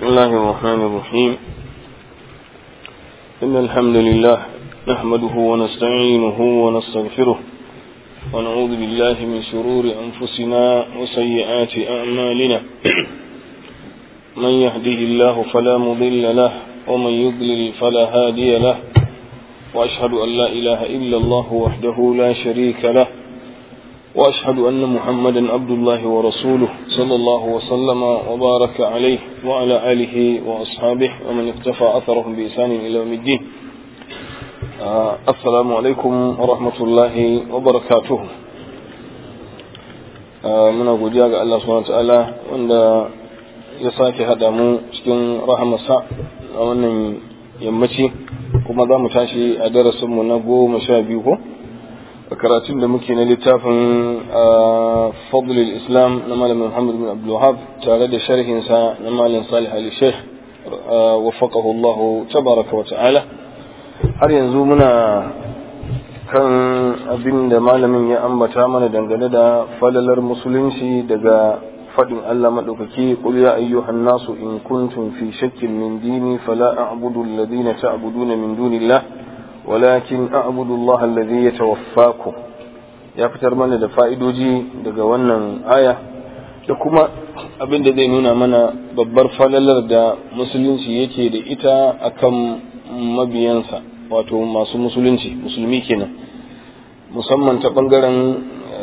الله الرحمن الرحيم إن الحمد لله نحمده ونستعينه ونستغفره ونعوذ بالله من شرور أنفسنا وسيئات أعمالنا من يهده الله فلا مضل له ومن يضلل فلا هادي له وأشهد أن لا إله إلا الله وحده لا شريك له وأشهد أن محمدا عبد الله ورسوله صلى الله وسلم وبارك عليه وعلى آله وأصحابه ومن اقتفى أثرهم بإحسان إلى يوم الدين آه السلام عليكم ورحمة الله وبركاته آه من أقول يا الله سبحانه وتعالى وأن يساك هذا مو cikin rahamarsa a wannan yammaci kuma za mu tashi a darasinmu na goma sha biyu ko a karatun da muke na littafin fadlul islam na malamin muhammad bin abdulwahab tare da sharhinsa na malam salih ali sheikh wafaqahu allah tabaraka wa ta'ala har yanzu muna kan abin da malamin ya ambata mana dangane da falalar musulunci daga faɗin Allah maɗaukaki qul ya ayyuhan nasu in kuntum fi shakkin min dini fala a'budu alladhina ta'buduna min dunillah walakin a'budu Allah alladhi yatawaffakum ya fitar mana da fa'idoji daga wannan aya da kuma abin da zai nuna mana babbar falalar da musulunci yake da ita akan mabiyansa wato masu musulunci musulmi kenan musamman ta bangaren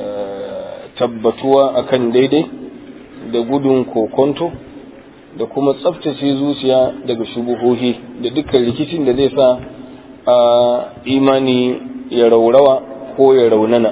tabbatuwa akan daidai da gudun kokonto da kuma tsaftace zuciya daga shubuhohi da dukkan rikicin da zai sa a imani ya raurawa ko ya raunana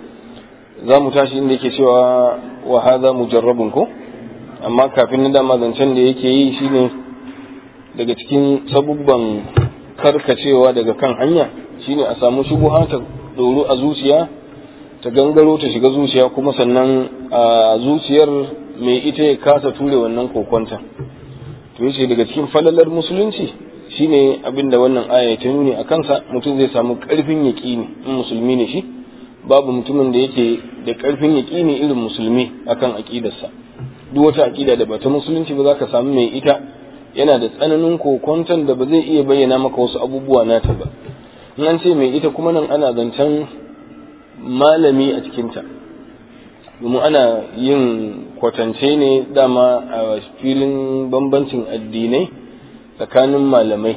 za mu tashi inda yake cewa wa haza mujarrabun ko amma kafin na dama zancen da yake yi shine daga cikin sabubban karkacewa daga kan hanya shine a samu shubuha ta doro a zuciya ta gangaro ta shiga zuciya kuma sannan a zuciyar mai ita ya kasa ture wannan kokonta to yace daga cikin falalar musulunci shine abinda wannan aya ta nuni a kansa mutum zai samu karfin yaƙini in musulmi ne shi babu mutumin da yake da karfin yaƙini irin musulmi akan aƙidarsa duk wata aƙida da bata musulunci ba za ka samu mai ita yana da tsananin kokonton da ba zai iya bayyana maka wasu abubuwa nata ba in an ce mai ita kuma nan ana zancen malami a cikinta domin ana yin kwatance ne dama a filin bambancin addinai tsakanin malamai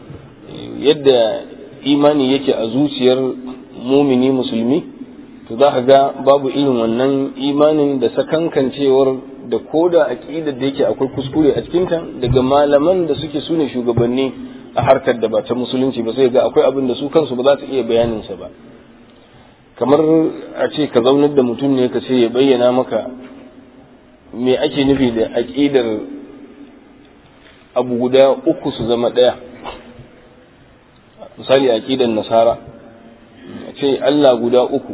yadda imani yake a zuciyar mumini musulmi to za ka ga babu irin wannan imanin da sakankancewar da koda aƙidar da yake akwai kuskure a cikinta daga malaman da suke sune shugabanni a harkar da ba ta musulunci ba sai ga akwai abin da su kansu ba za su iya bayaninsa ba kamar a ce ka zaunar da mutum ne ka ce ya bayyana maka me ake nufi da aƙidar abu guda uku su zama ɗaya misali aƙidar nasara a ce Allah guda uku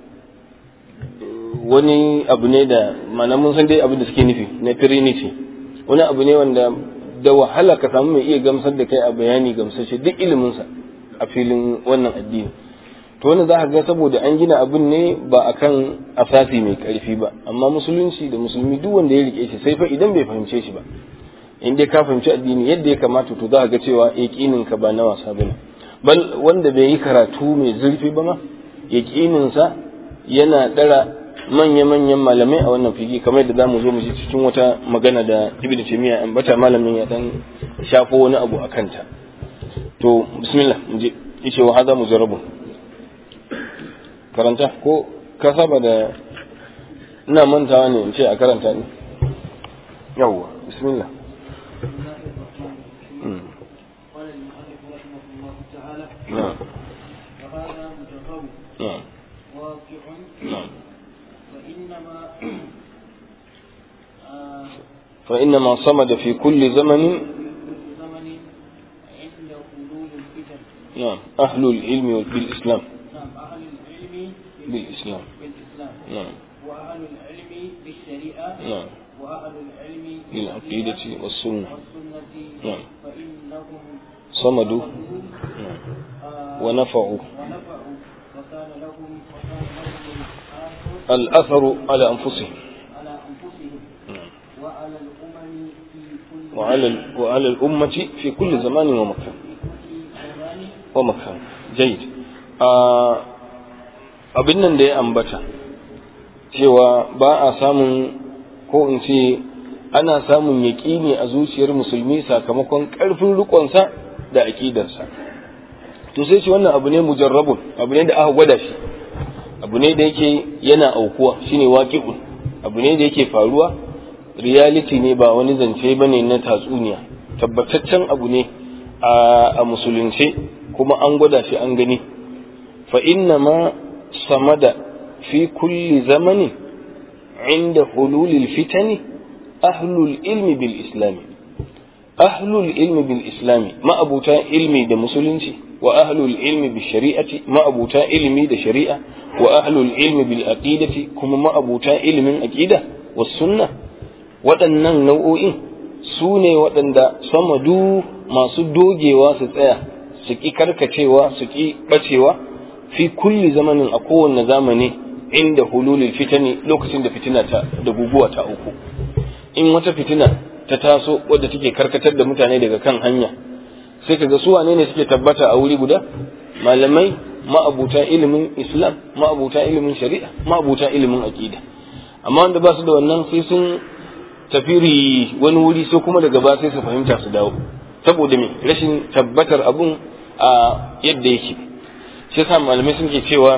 wani abu ne da mana mun san dai abu da suke nufi na trinity wani abu ne wanda da wahala ka samu mai iya gamsar da kai a bayani gamsashe duk iliminsa a filin wannan addini to wani za ka ga saboda an gina abin ne ba akan asasi mai karfi ba amma musulunci da musulmi duk wanda ya rike shi sai fa idan bai fahimce shi ba in dai ka fahimci addini yadda ya kamata to za ka ga cewa yaqinin ka ba na wasa bane bal wanda bai yi karatu mai zurfi ba ma yaqinin sa yana dara manya-manyan malamai a wannan figi kamar da zamu zo mu ji cikin wata magana da Ibn Taymiyyah an bata malamin ya dan shafo wani abu akan ta to bismillah mu je yace wa hada mujarrabun karanta ko ka saba da ina mantawa ne in ce a karanta ne yawwa bismillah نعم وهذا متفوق نعم واقع نعم وإنما آه، فإنما صمد في كل زمن في كل زمن عند حلول الفتن نعم أهل العلم بالإسلام نعم أهل العلم بالإسلام بالإسلام نعم وأهل العلم بالشريعة نعم وأهل العلم بالعقيدة والسنة والسنة نعم. فإنهم صمدوا صمدوا، نعم آه، ونفعوا ونفعوا وكان لهم وكان لهم الآخر الأثر على أنفسهم على أنفسهم نعم وعلى الأمة الزمن في كل وعلى ال- وعلى الأمة في كل زمان ومكان زمان ومكان جيد آه abin nan da ya ambata cewa ba a samun ko in ce ana samun yaƙini a zuciyar musulmi sakamakon ƙarfin riƙonsa da aƙidarsa to sai ce wannan abu ne mujarrabun abu ne da aka gwada shi abu ne da yake yana aukuwa shine waqi'un abu ne da yake faruwa reality ne ba wani zance bane na tatsuniya tabbataccen abu ne a a musulunce kuma an gwada shi an gani fa inna ma samada fi kulli zamani inda hululil fitani ahlul ilmi bil islami ahlul ilmi bil islami ma'abuta ilmi da musulunci wa ahlul ilmi bil shari'ati ma'abuta ilmi da shari'a wa ahlul ilmi bil aqidati kuma ma'abuta ilmin aqida was sunna waɗannan nau'o'in su ne waɗanda samadu masu dogewa su tsaya su ƙi karkacewa su ƙi ɓacewa fi kulli zamanin a kowanne zamani inda hululil fitani lokacin da fitina ta da guguwa ta uku in wata fitina ta taso wadda take karkatar da mutane daga kan hanya sai kaga su wane ne suke tabbata a wuri guda malamai ma'abuta ilimin islam ma'abuta ilimin shari'a ma'abuta ilimin aqida amma wanda ba su da wannan sai sun tafiri wani wuri sai kuma daga ba sai su fahimta su dawo saboda me rashin tabbatar abun a yadda yake shi yasa malamai sun ke cewa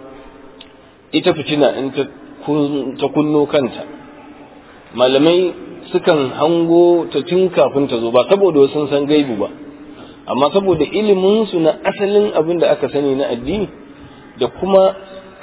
ita fitina in ta ta kunno kanta malamai sukan hango ta tun kafin ta zo ba saboda sun san gaibu ba amma saboda ilimin su na asalin abin da aka sani na addini da kuma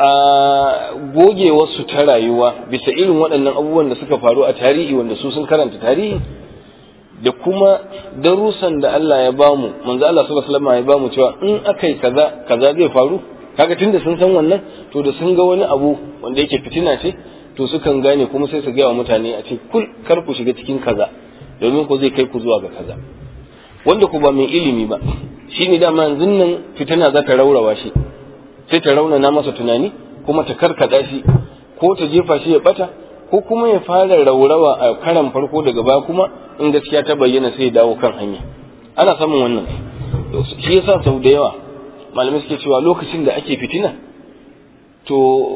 a gogewarsu ta rayuwa bisa irin waɗannan abubuwan da suka faru a tarihi wanda su sun karanta tarihi da kuma darussan da Allah ya bamu manzo Allah sallallahu alaihi wasallam ya bamu cewa in akai kaza kaza zai faru kaga tunda sun san wannan to da sun ga wani abu wanda yake fitina ce to sukan gane kuma sai su gaya wa mutane a ce kul kar ku shiga cikin kaza domin ko zai kai ku zuwa ga kaza wanda ku ba mai ilimi ba shine dama yanzu nan fitina za ta raurawa shi sai ta raunana masa tunani kuma ta karkada shi ko ta jefa shi ya bata ko kuma ya fara raurawa a karan farko daga baya kuma in gaskiya ta bayyana sai ya dawo kan hanya ana samun wannan shi yasa sau da yawa malamai suke cewa lokacin da ake fitina to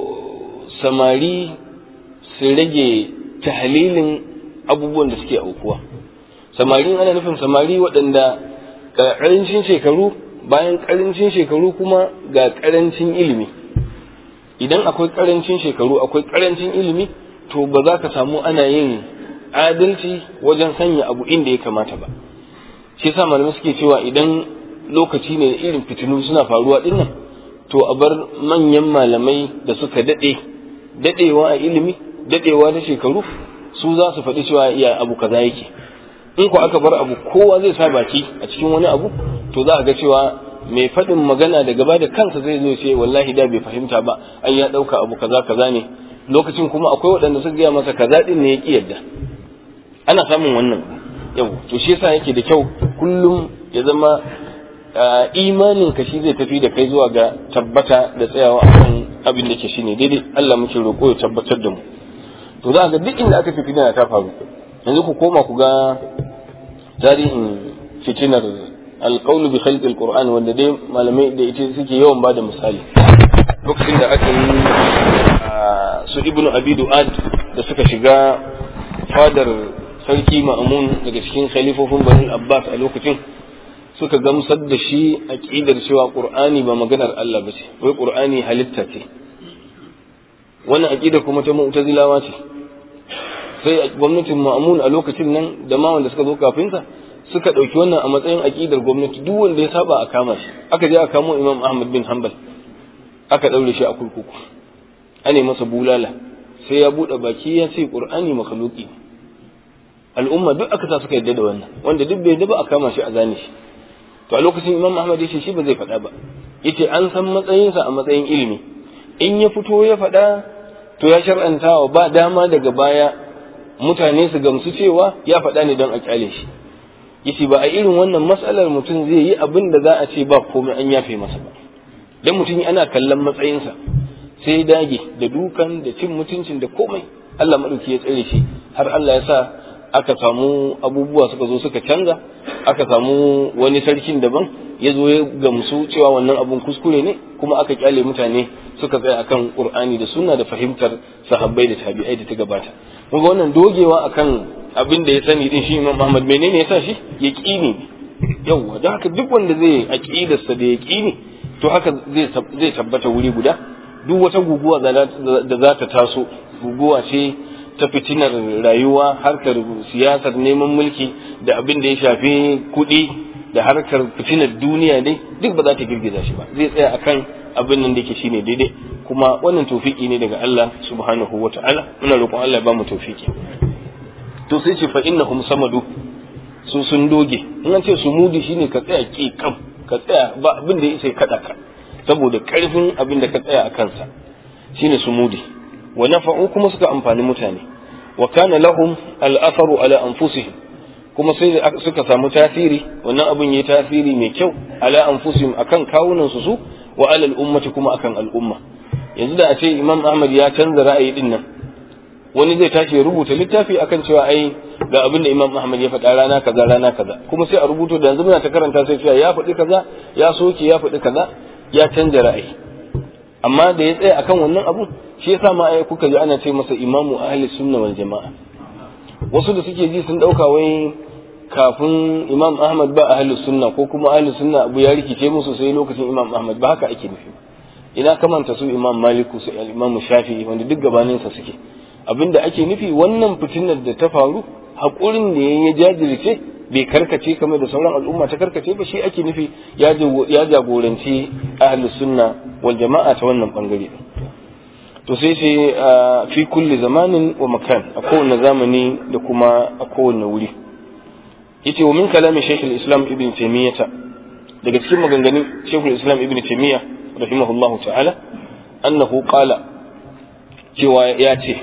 samari su rage tahlilin abubuwan da suke aukuwa samari ana nufin samari waɗanda ƙarancin shekaru bayan ƙarancin shekaru kuma ga ƙarancin ilimi idan akwai ƙarancin shekaru akwai ƙarancin ilimi to ba za ka samu ana yin adalci wajen sanya abu inda ya kamata ba shi yasa malamai suke cewa idan lokaci ne irin fitinu suna faruwa dinnan to a bar manyan malamai da suka daɗe daɗewa a ilimi daɗewa da shekaru su za su faɗi cewa iya abu kaza yake in ko aka bar abu kowa zai sa baki a cikin wani abu to za a ga cewa mai faɗin magana da gaba da kansa zai zo ce wallahi da bai fahimta ba ai ya ɗauka abu kaza kaza ne lokacin kuma akwai waɗanda suka gaya masa kaza ɗin ne ya ƙi yadda ana samun wannan yau to shi yasa yake da kyau kullum ya zama imanin ka shi zai tafi da kai zuwa ga tabbata da tsayawa a kan abin da ke shine daidai Allah muke roƙo ya tabbatar da mu to za ga duk inda aka fi fitina ta faru yanzu ku koma ku ga tarihin fitinar alƙaunu bi khalqil qur'an wanda dai malamai da ita suke yawan bada misali lokacin da aka yi su ibnu abi du'ad da suka shiga fadar sarki ma'amun daga cikin khalifofin bani abbas a lokacin suka gamsar da shi aqidar cewa qur'ani ba maganar Allah ba ce wai qur'ani halitta ce wannan aqida kuma ta mu'tazilawa ce sai gwamnatin ma'amun a lokacin nan da ma wanda suka zo kafin sa suka ɗauki wannan a matsayin aƙidar gwamnati duk wanda ya saba a kama shi aka je a kamo imam ahmad bin hanbal aka ɗaure shi a kurkuku ane masa bulala sai ya buɗe baki ya ce ƙur'ani makhluki al'umma duk aka sa suka yadda da wannan wanda duk bai yadda ba a kama shi a zane shi to a lokacin imam ahmad ya ce shi ba zai faɗa ba yace an san matsayinsa a matsayin ilimi in ya fito ya faɗa to ya shar'antawa ba dama daga baya mutane su gamsu cewa ya faɗa ne don a kyale shi yace ba a irin wannan matsalar mutum zai yi abin da za a ce ba komai an yafe masa ba dan mutum ana kallon matsayinsa sai dage da dukan da cin mutuncin da komai Allah madauki ya tsare shi har Allah ya sa aka samu abubuwa suka zo suka canza aka samu wani sarkin daban ya zo ya gamsu cewa wannan abun kuskure ne kuma aka kyale mutane suka tsaya akan qur'ani da sunna da fahimtar sahabbai da tabi'ai da ta gabata kun ga wannan dogewa akan abin da ya sani din shi Imam Ahmad menene yasa shi yaqini yawa don haka duk wanda zai aqidarsa da yaqini to haka zai zai tabbata wuri guda duk wata guguwa da za ta taso guguwa ce ta fitinar rayuwa harkar siyasar neman mulki da abin da ya shafi kuɗi da harkar fitinar duniya dai duk ba za ta girgiza shi ba zai tsaya akan abin nan da yake shine daidai kuma wannan tofiki ne daga Allah subhanahu wa ta'ala muna roƙon Allah ya ba mu tofiki to sai ce fa innahum samadu su sun doge in an ce su mudi shine ka tsaya ki kam ka tsaya ba abin da yake kada ka saboda karfin abin da ka tsaya a kansa shine su mudi wa nafa'u kuma suka amfani mutane wa kana lahum al-atharu ala anfusihim kuma sai suka samu tasiri wannan abin yayi tasiri mai kyau ala anfusihim akan kawunan su su wa ala al-ummati kuma akan al'umma yanzu da a ce Imam Ahmad ya canza ra'ayi din nan wani zai tashi ya rubuta littafi akan cewa ai ga abin da Imam Ahmad ya faɗa rana kaza rana kaza kuma sai a rubuto da yanzu muna ta karanta sai cewa ya faɗi kaza ya soke ya faɗi kaza ya canza ra'ayi amma da ya tsaya akan wannan abu shi yasa ma ai kuka ji ana ce masa imamu ahli sunna wal jama'a wasu da suke ji sun dauka wai kafin imam ahmad ba ahli sunna ko kuma ahli sunna abu ya rikice musu sai lokacin imam ahmad ba haka ake nufi ina kamanta su imam maliku su imam shafi'i wanda duk gabanin sa suke abinda ake nufi wannan fitinar da ta faru hakurin da ya jajirce bai karkace kamar da sauran al'umma ta karkace ba shi ake nufi ya jagoranci ahli sunna wal jama'a ta wannan bangare to sai sai fi kulli zamanin wa makan a kowane zamani da kuma a kowane wuri yace wa min kalamin shaykhul islam ibn taymiyah daga cikin maganganun shaykhul islam ibn taymiyah rahimahullahu ta'ala annahu qala cewa ya ce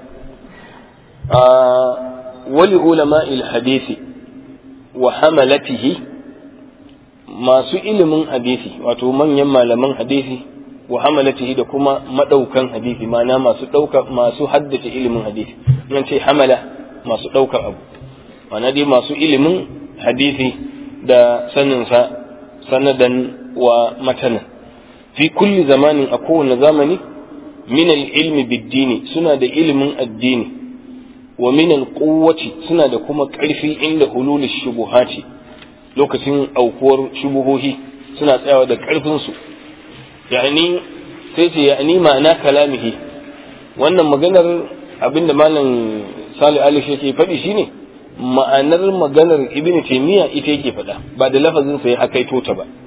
wali ulama'il hadisi wa hamalatihi masu ilimin hadisi wato manyan malaman hadisi wa hamalatihi da kuma madaukan hadisi ma'ana masu dauka masu haddace ilimin hadisi nan ce hamala masu daukar abu ma'ana dai masu ilimin hadisi da saninsa sanadan wa matanan fi kulli zamanin a kowane zamani min ilmi biddini suna da ilimin addini wa min alquwwati suna da kuma ƙarfi inda hulul shubuhati lokacin aukuwar shubuhohi suna tsayawa da ƙarfin su yani sai ce yani ma'ana kalamihi wannan maganar abinda malam Salih Ali yake faɗi shine ma'anar maganar Ibn Taymiyyah ita yake faɗa ba da lafazin sa ya hakaito ta ba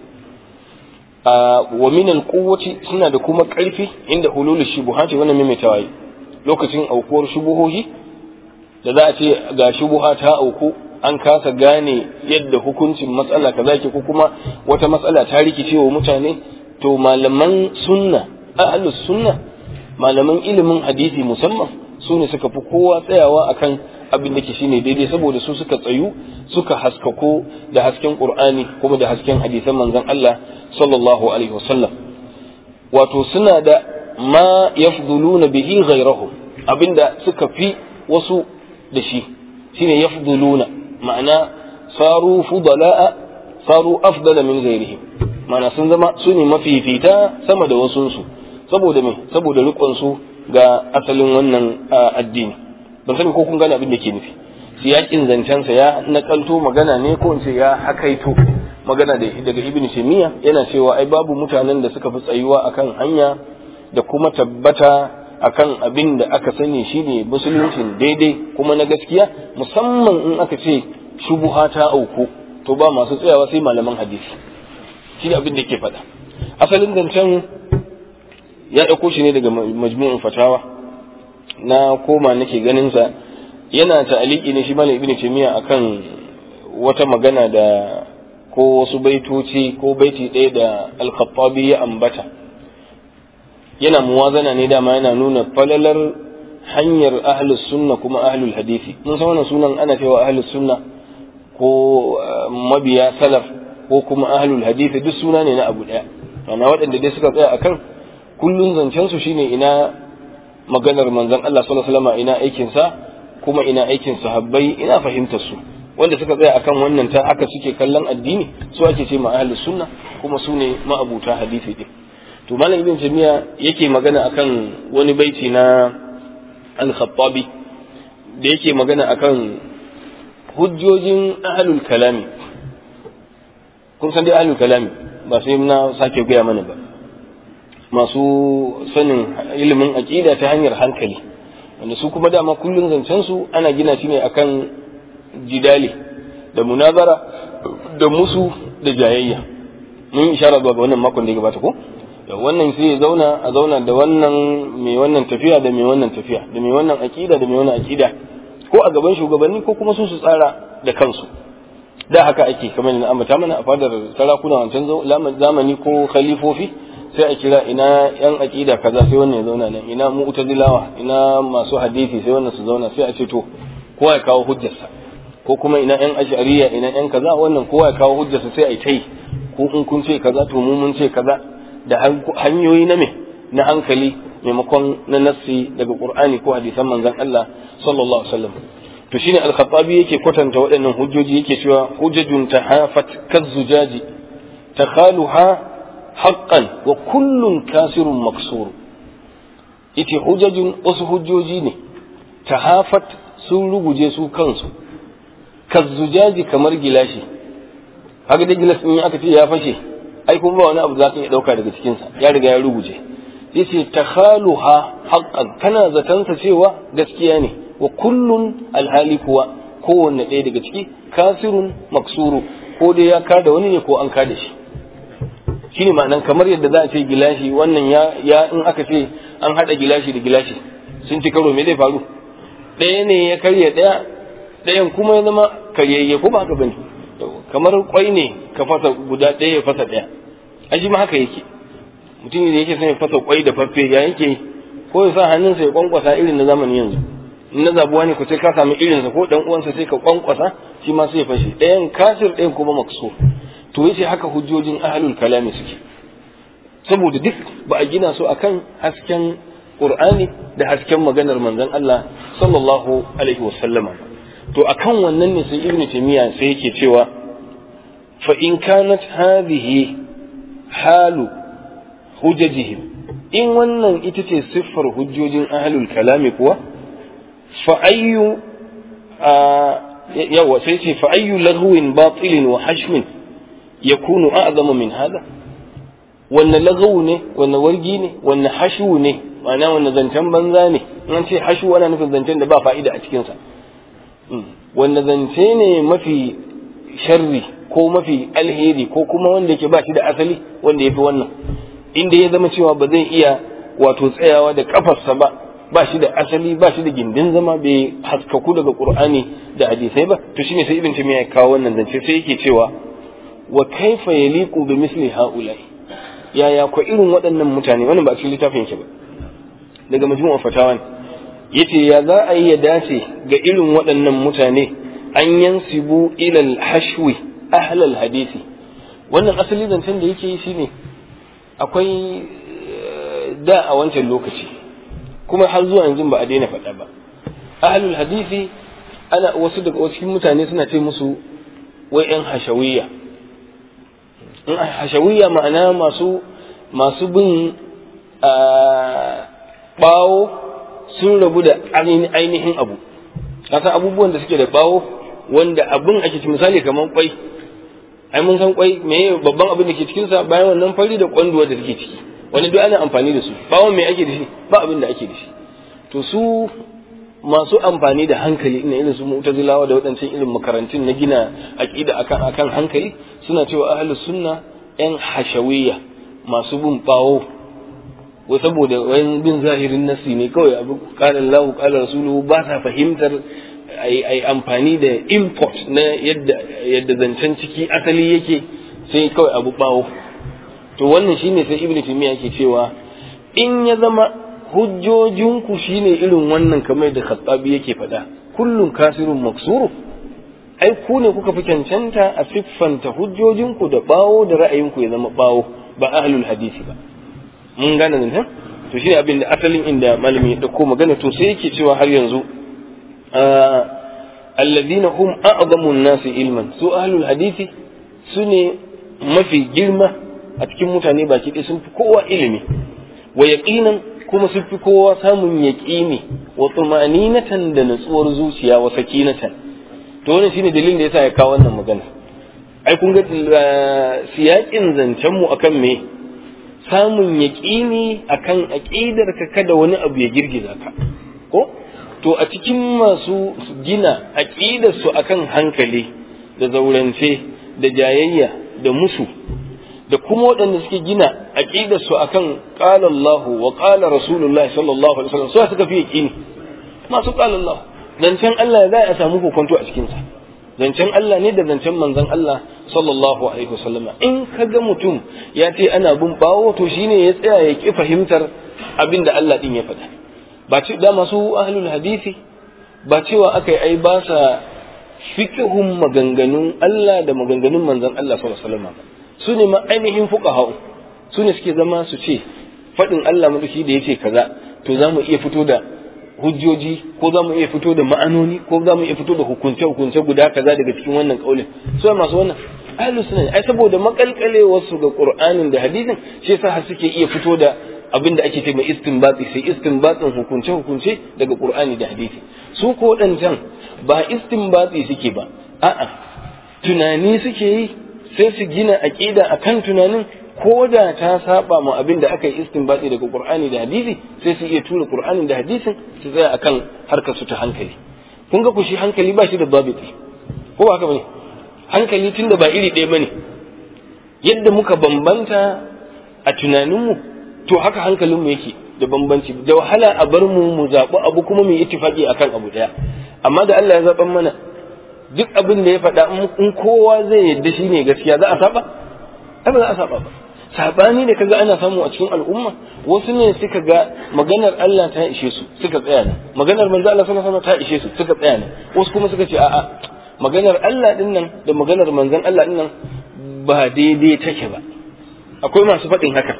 wa min alquwwati suna da kuma ƙarfi inda hulul shubuhati wannan maimaitawa lokacin aukuwar shubuhohi da za a ce ga shubuha ta auku an kasa gane yadda hukuncin matsala kaza ke ko kuma wata matsala ta rikice wa mutane to malaman sunna ahlus sunna malaman ilimin hadisi musamman su ne suka fi kowa tsayawa akan abin da ke shine daidai saboda su suka tsayu suka haskako da hasken qur'ani kuma da hasken hadisan manzon Allah sallallahu alaihi wasallam wato suna da ma yafduluna bihi ghayrahum abinda suka fi wasu da shi shine yafduluna ma'ana saru fudala'a saru afdala min ghairihim ma'ana sun zama su ne mafifita sama da wasu su saboda me saboda rikon su ga asalin wannan addini ban sani ko kun gane abin da ke nufi siyakin zancensa ya nakalto magana ne ko in ce ya hakaito magana da daga ibn taymiya yana cewa ai babu mutanen da suka fi tsayuwa akan hanya da kuma tabbata akan abin da aka sani shine musuluncin daidai kuma na gaskiya musamman in aka ce shubuha ta auku to ba masu tsayawa sai malaman hadisi shine abin da yake faɗa asalin zancen ya ɗauko shi ne daga majmu'in fatawa na koma nake ganin sa yana ta'aliki ne shi malam ibnu taymiya akan wata magana da ko wasu baitoci ko baiti ɗaya da al-khattabi ya ambata yana muwazana ne dama yana nuna falalar hanyar ahlus sunna kuma ahlul hadisi mun san wannan sunan ana cewa ahlus sunna ko mabiya salaf ko kuma ahlul hadisi duk suna ne na abu daya ana waɗanda dai suka tsaya akan kullun zancen su shine ina maganar manzon Allah sallallahu alaihi wasallam ina aikin sa kuma ina aikin sahabbai ina fahimtar su wanda suka tsaya akan wannan ta aka suke kallon addini su ake ce ma ahlus sunna kuma su ne ma'abuta hadisi din to malam ibn jamiya yake magana akan wani baiti na al-khattabi da yake magana akan hujjojin ahlul kalami kun san dai ahlul kalami ba sai na sake gaya mana ba masu sanin ilimin aqida ta hanyar hankali wanda su kuma dama kullun zancen su ana gina shi ne akan jidali da munazara da musu da jayayya mun ishara zuwa ga wannan makon da ya gabata ko wannan sai ya zauna a zauna da wannan mai wannan tafiya da mai wannan tafiya da mai wannan aqida da mai wannan aqida ko a gaban shugabanni ko kuma su su tsara da kansu da haka ake kamar na ambata mana a fadar sarakuna wancan zamani ko khalifofi sai a kira ina yan aqida kaza sai wannan ya zauna nan ina mu'tazilawa ina masu hadisi sai wannan su zauna sai a ce to kowa ya kawo hujjarsa ko kuma ina yan ash'ariya ina yan kaza wannan kowa ya kawo hujjarsa sai a yi tai ko in kun ce kaza to mu mun ce kaza da hanyoyi na me na hankali maimakon na nassi daga qur'ani ko hadisan manzon Allah sallallahu alaihi wasallam to shine al-khattabi yake kwatanta waɗannan hujjoji yake cewa hujjajun tahafat kazzujaji takhaluha haqqan wa kullun kasirun maksur ite hujjajun wasu hujjoji ne tahafat sun ruguje su kansu kazzujaji kamar gilashi haka da gilas in aka ce ya fashe ai kuma ba wani abu za ka iya dauka daga cikinsa ya riga ya ruguje yace takhaluha haqqan kana zatansa cewa gaskiya ne wa kullun alhali kuwa kowanne ɗaya daga ciki kasirun maksuru ko dai ya kada wani ne ko an kada shi shine ma'anan kamar yadda za a ce gilashi wannan ya ya in aka ce an hada gilashi da gilashi sun ci karo me zai faru ɗaya ne ya karya ɗaya ɗayan kuma ya zama karyayye ko ba haka bane kamar kwai ne ka fasa guda ɗaya ya fasa ɗaya aji ma haka yake mutum da yake son ya fasa kwai da faffe ya yake ko ya sa hannunsa ya kwankwasa irin na zamani yanzu in na zabuwa ne ku sai ka samu irinsa ko dan uwansa sai ka kwankwasa shi ma sai ya fashe ɗayan kasir ɗayan kuma makso to yace haka hujjojin ahlul kalami suke saboda duk ba a gina su akan hasken qur'ani da hasken maganar manzon Allah sallallahu alaihi wasallama to akan wannan ne sai ibnu taymiya sai yake cewa fa in kanat hadhihi halu hujajihim in wannan ita ce siffar hujjojin ahlul kalami kuwa fa ayyu yawa sai ce fa ayyu lahwin batilin wa hashmin yakunu a'zama min hada wannan lagawu ne wannan wargi ne wannan hashu ne ma'ana wannan zancen banza ne in ce hashu ana nufin zancen da ba fa'ida a cikinsa wanda zance ne mafi sharri ko mafi alheri ko kuma wanda yake ba shi da asali wanda ya fi wannan inda ya zama cewa ba zai iya wato tsayawa da kafarsa ba ba shi da asali ba shi da gindin zama bai haskaku daga qur'ani da hadisai ba to shine sai ibn taymiya ya kawo wannan zance sai yake cewa wa kaifa yaliqu bi misli haula'i yaya ko irin waɗannan mutane wannan ba cikin littafin yake ba daga majmu'ar fatawa ne yace ya za a yi ya dace ga irin waɗannan mutane an yansibu ilal hashwi ahlal hadisi wannan asali zancen da yake yi shine akwai da a wancan lokaci kuma har zuwa yanzu ba a daina faɗa ba ahlul hadisi ana wasu daga wasu mutane suna ce musu wai yan hashawiyya in hashawiyya ma'ana masu masu bin bawo sun rabu da ainihin abu kasan abubuwan da suke da bawo wanda abin ake ci misali kamar kwai ai mun san kwai me babban abin da ke cikin sa bayan wannan fari da kwanduwa da take ciki wani duk ana amfani da su bawon me ake da shi ba abin da ake da shi to su masu amfani da hankali ina irin su mu'tazilawa da waɗancan irin makarantun na gina aqida akan akan hankali suna cewa ahlus sunna yan hashawiyya masu bin bawo wai saboda wayan bin zahirin nasi ne kawai abu qala Allah qala rasuluhu ba sa fahimtar ai amfani da import na yadda yadda zancen ciki asali yake sai kawai abu bawo to wannan shine sai ibnu taymiya yake cewa in ya zama hujjojinku shine irin wannan kamar da khattabi yake faɗa kullum kasirun maksuru ai ku ne kuka fi cancanta a siffanta hujjojinku da bawo da ra'ayinku ya zama bawo ba ahlul hadisi ba mun gane nan to shine abin da asalin inda malami ya dauko magana to sai yake cewa har yanzu alladhina hum a'zamu an-nasi ilman su ahlul hadisi sune mafi girma a cikin mutane baki ɗaya sun fi kowa ilimi wa yaqinan kuma sun fi kowa samun yaqini wa tumaninatan da natsuwar zuciya wa sakinatan to wannan shine dalilin da yasa ya kawo wannan magana ai kun ga siyakin zancen mu akan me samun yaqini akan aqidar ka kada wani abu ya girgiza ka ko to a cikin masu gina aqidar su akan hankali da zaurance da jayayya da musu da kuma waɗanda suke gina aqidar su akan qala Allah wa qala Rasulullah sallallahu alaihi wasallam su suka fi yaqini masu qala Allah zancen Allah za a samu kokonto a cikin sa zancen Allah ne da zancen manzon Allah sallallahu alaihi wasallam in kaga mutum ya ce ana bin bawo to shine ya tsaya ya ki fahimtar abin da Allah din ya faɗa ba ce da masu ahlul hadisi ba cewa aka yi ai ba sa fiqhun maganganun Allah da maganganun manzon Allah sallallahu alaihi wasallam su ne ma ainihin fuqaha su ne suke zama su ce faɗin Allah madauki da yace kaza to za mu iya fito da hujjoji ko za mu iya fito da ma'anoni ko za mu iya fito da hukunce-hukunce guda kaza daga cikin wannan kaulin su masu wannan ahlus sunna ai saboda makalkalewar su ga qur'anin da hadisin shi yasa har suke iya fito da abin da ake ce mai istinbati sai istinbatin hukunce-hukunce daga qur'ani da hadisi su ko wadancan ba istinbati suke ba a'a tunani suke yi sai su gina aqida akan tunanin ko da ta saba ma abin da aka yi istinbati daga Qur'ani da hadisi sai su iya tura Qur'anin da hadisin su tsaya akan harkar su ta hankali kun ga ku shi hankali ba shi da babiti ko ba haka bane hankali tunda ba iri ɗaya bane yadda muka bambanta a tunaninmu to haka hankalinmu yake da bambanci da wahala a bar mu mu zaɓi abu kuma mu yi ittifaqi akan abu ɗaya amma da Allah ya zaɓan mana duk abin da ya faɗa in kowa zai yadda shi ne gaskiya za a saba ai ba za a saba ba sabani da kaga ana samu a cikin al'umma wasu ne suka ga maganar Allah ta ishe su suka tsaya ne maganar manzo Allah sallallahu alaihi wasallam ta ishe su suka tsaya ne wasu kuma suka ce a'a maganar Allah din nan da maganar manzon Allah din nan ba daidai take ba akwai masu faɗin haka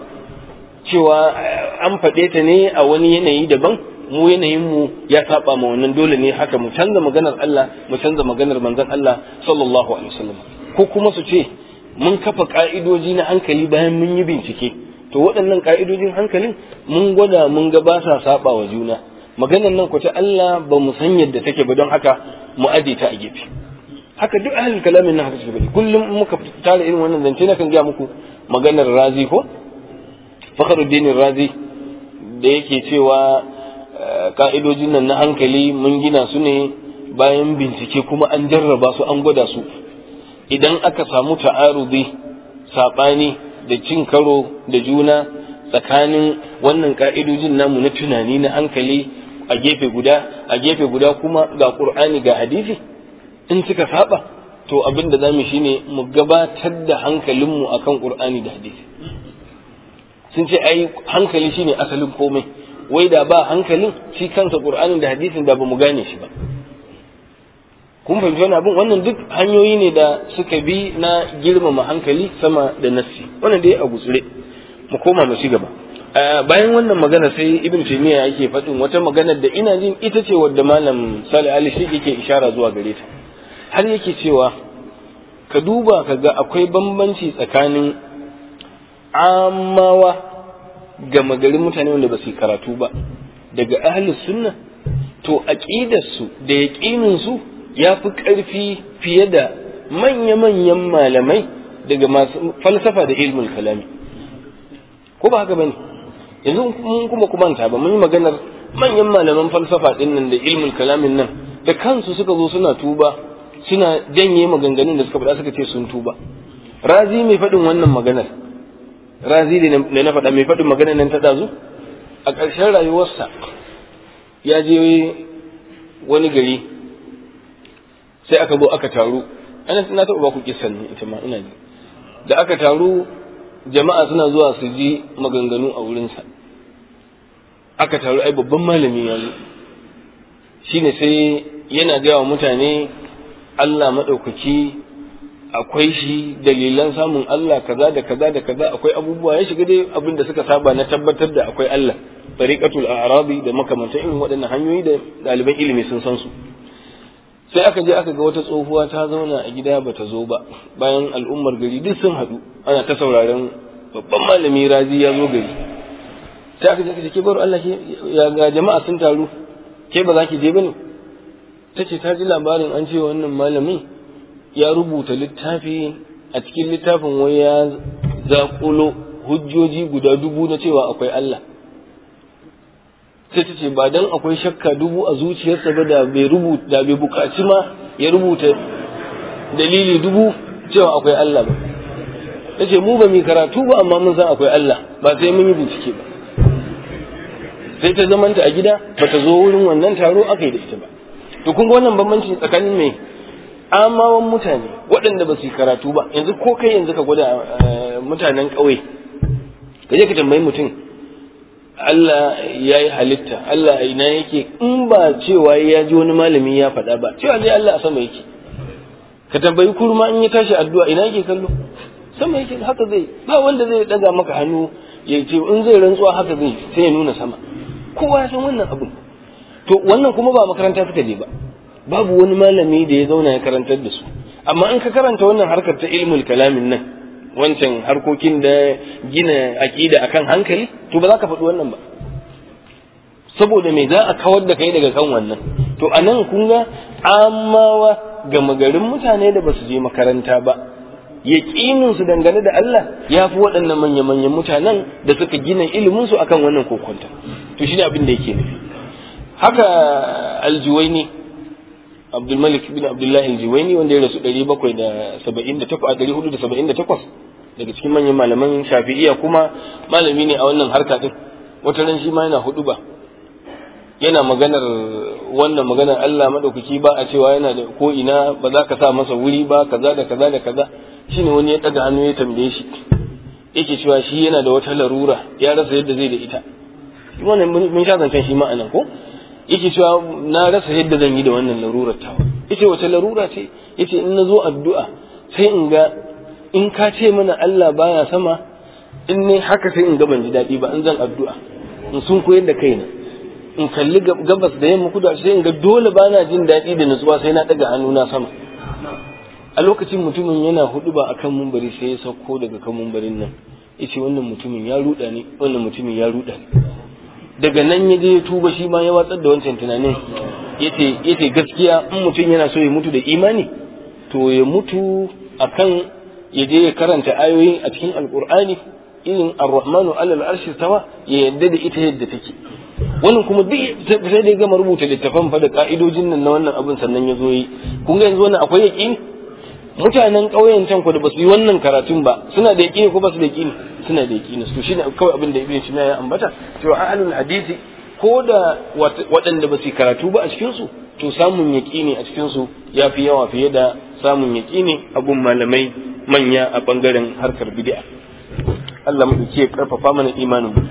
cewa an faɗe ta ne a wani yanayi daban mu yanayin mu ya saba ma wannan dole ne haka mu canza maganar Allah mu canza maganar manzon Allah sallallahu alaihi wasallam ko kuma su ce mun kafa ka'idoji na hankali bayan mun yi bincike to waɗannan ka'idojin hankalin mun gwada mun ga ba sa saba wa juna maganar nan ku ta Allah ba mu san yadda take ba don haka mu aje ta a gefe haka duk ahlul kalamin nan haka suke bari kullum muka tara irin wannan zance na kan ga muku maganar razi ko fakhruddin razi da yake cewa ka'idojin nan na hankali mun gina su ne bayan bincike kuma an jarraba su an gwada su idan aka samu ta'arudi saɓani da cin karo da juna tsakanin wannan ka'idojin namu na tunani na hankali a gefe guda a gefe guda kuma ga ƙur'ani ga hadisi in suka saba to abin da zamu shine mu gabatar da hankalinmu akan ƙur'ani da hadisi sun ce ai hankali shine asalin komai wai da ba hankalin shi kansa ƙur'anin da hadisin da ba mu gane shi ba kun fahimci wani abin wannan duk hanyoyi ne da suka bi na girmama hankali sama da nassi wannan dai a gutsure mu koma mu ci gaba bayan wannan magana sai ibn taymiya yake faɗin wata magana da ina jin ita ce wadda malam salih ali shi yake ishara zuwa gare ta har yake cewa ka duba ka ga akwai bambanci tsakanin amawa ga magarin mutane wanda ba su karatu ba daga ahlus sunna to aqidarsu da yaqinin su ya fi ƙarfi fiye da manya-manyan malamai daga masu falsafa da ilmul kalami ko ba haka bane yanzu mun kuma kumanta ba mun yi maganar manyan malaman falsafa din nan da ilmul kalamin nan da kansu suka zo suna tuba suna janye maganganun da suka faɗa suka ce sun tuba razi mai faɗin wannan maganar razi da na faɗa mai faɗin maganar nan ta ɗazu a ƙarshen rayuwarsa ya je wani gari sai aka zo aka taru ana na taɓa ba ku kisan ne ita ma ina ji da aka taru jama'a suna zuwa su ji maganganu a wurinsa aka taru ai babban malami ya zo shine sai yana gaya wa mutane Allah maɗaukaki akwai shi dalilan samun Allah kaza da kaza da kaza akwai abubuwa ya shiga dai abin da suka saba na tabbatar da akwai Allah tariqatul a'rabi da makamantan irin waɗannan hanyoyi da ɗaliban ilimi sun san su sai aka je aka ga wata tsohuwa ta zauna a gida bata zo ba bayan al'ummar gari duk sun haɗu ana ta sauraron babban malami razi ya zo gari sai aka je aka ce ke baro Allah ke ya ga jama'a sun taru ke ba za ki je bane ta ce ta ji labarin an ce wannan malami ya rubuta littafi a cikin littafin wai ya zaƙulo hujjoji guda dubu na cewa akwai Allah sai ta ce ba dan akwai shakka dubu a zuciyarsa ba da bai rubuta da bai bukaci ma ya rubuta dalili dubu cewa akwai Allah ba ta ce mu ba mu karatu ba amma mun san akwai Allah ba sai mun yi bincike ba sai ta zamanta a gida ba ta zo wurin wannan taro aka yi da ita ba to kun ga wannan bambanci tsakanin mai amawan mutane waɗanda ba su yi karatu ba yanzu ko kai yanzu ka gwada mutanen ƙauye ka je ka tambayi mutum Allah ya yi halitta Allah a ina yake in ba cewa ya ji wani malami ya faɗa ba cewa zai Allah a sama yake ka tambayi kurma in ya tashi addu'a ina yake kallo sama yake haka zai ba wanda zai daga maka hannu ya ce in zai rantsuwa haka zai sai ya nuna sama kowa ya san wannan abin to wannan kuma ba makaranta suka je ba babu wani malami da ya zauna ya karantar da su amma in ka karanta wannan harkar ta ilmul kalamin nan wancan harkokin da gina aƙida akan hankali to ba za ka faɗi wannan ba saboda me za a kawar da kai daga kan wannan to a nan kun ga amawa gama garin mutane da ba su je makaranta ba yaƙinin su dangane da Allah ya fi waɗannan manya-manyan mutanen da suka gina ilimin su akan wannan kokonta to shi ne abin da yake nufi haka aljuwaini abdulmalik bin abdullahi aljuwaini wanda ya rasu 478 daga cikin manyan malaman shafi'iya kuma malami ne a wannan harka din wata ran shi ma yana hudu ba yana maganar wannan maganar Allah madaukaki ba a cewa yana da ko ina ba za ka sa masa wuri ba kaza da kaza da kaza shine wani ya daga hannu ya tambaye shi yake cewa shi yana da wata larura ya rasa yadda zai da ita wannan mun sha zancen shi ma anan ko yake cewa na rasa yadda zan yi da wannan larurar tawa yace wace larura ce yace in na zo addu'a sai in ga in ka ce mana Allah baya sama in ne haka sai in ga ban ji daɗi ba in zan addu'a in sun koyar da kaina in kalli gabas da yamma kudu sai in ga dole ba na jin daɗi da nutsuwa sai na ɗaga hannuna sama a lokacin mutumin yana hudu ba akan mumbari sai ya sauko daga kan mumbarin nan yace wannan mutumin ya ruɗa ni wannan mutumin ya ruɗa ni daga nan ya je ya tuba shi ma ya watsar da wancan tunanin yace yace gaskiya in mutum yana so ya mutu da imani to ya mutu akan ya je ya karanta ayoyin a cikin alkur'ani irin ar-rahmanu alal arshi tawa ya yadda da ita yadda take wannan kuma duk sai da ya gama rubuta littafan fa da ka'idojin nan na wannan abin sannan ya zo yi kun ga yanzu wannan akwai yaqini mutanen ƙauyen can ku da basu yi wannan karatun ba suna da yaqini ko basu da yaqini suna da yaqini to shine kawai abin da ibn shina ya ambata cewa ahlul hadisi ko da waɗanda ba su karatu ba a cikin su to samun yaqini a cikin su yafi yawa fiye da samun yaqini abun malamai manya a bangaren harkar bid'a Allah mu ke karfafa mana imanin mu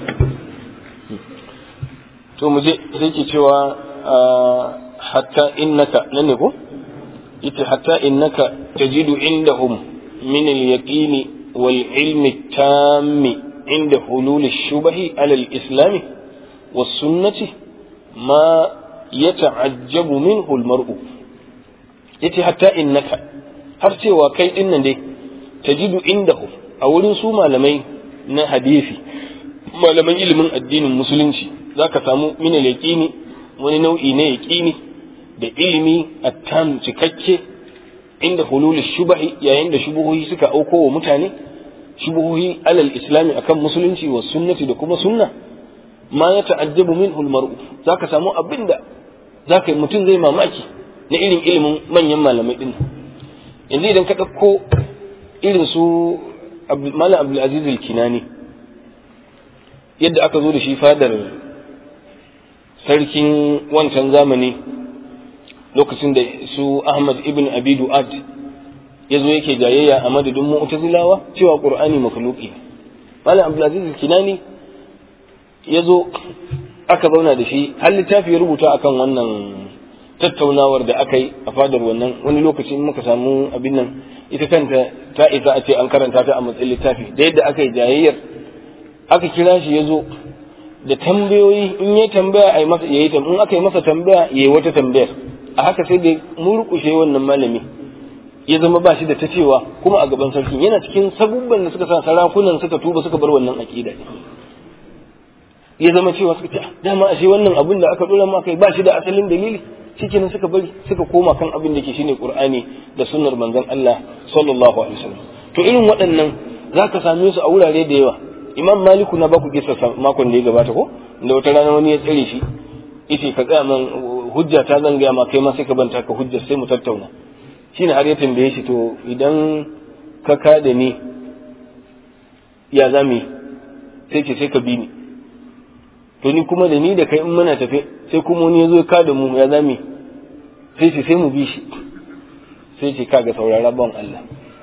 to mu je sai ke cewa hatta innaka nan ne ko ita hatta innaka tajidu indahum min al-yaqin wal ilm at-tam inda hulul ash-shubhi ala al-islam was sunnati ma yata'ajjabu minhu al-mar'u yace hatta innaka har cewa kai din nan dai tajidu indahum a wurin su malamai na hadisi malaman ilimin addinin musulunci zaka samu min al-yaqini wani nau'i ne yaqini da ilimi attam cikakke inda hulul shubahi yayin da shubuhohi suka auko wa mutane shubuhohi alal islami akan musulunci wa sunnati da kuma sunna ma ya ta'ajjabu minhu al-mar'u zaka samu abinda zaka mutum zai mamaki na irin ilimin manyan malamai din yanzu idan ka dauko irin su Malam Abdul Aziz al-Kinani yadda aka zo da shi fadar sarkin wancan zamani lokacin da su Ahmad ibn Abi Du'ad ya zo yake jayayya a madadin mu'tazilawa cewa Qur'ani makhluqi Malam Abdulaziz Kinani ya zo aka zauna da shi har littafi ya rubuta akan wannan tattaunawar da aka yi a fadar wannan wani lokaci in muka samu abin nan ita kanta ta isa a ce an karanta ta a matsayin littafi da yadda aka yi jayayyar aka kira shi ya zo da tambayoyi in ya tambaya a yi masa ya yi in aka yi masa tambaya ya yi wata tambayar a haka sai da murkushe wannan malami ya zama ba shi da ta cewa kuma a gaban sarkin yana cikin sabubban da suka sa sarakunan suka tuba suka bar wannan aqida ya zama cewa suka ce dama ashe wannan abin da aka dora ma kai ba shi da asalin dalili shikenan suka bari suka koma kan abin da ke shine qur'ani da sunnar manzon Allah sallallahu alaihi wasallam to irin waɗannan zaka same su a wurare da yawa imam maliku na baku kisa makon da ya gabata ko da wata rana wani ya tsare shi yace ka tsaya man hujja ta zan gaya ma kai ma sai ka banta ka hujja sai mu tattauna shine har ya tambaye shi to idan ka kada ni ya zami sai ce sai ka bi ni to ni kuma da ni da kai in muna tafe sai kuma wani ya zo ka da mu ya zami sai ce sai mu bi shi sai ce kaga saurara ban Allah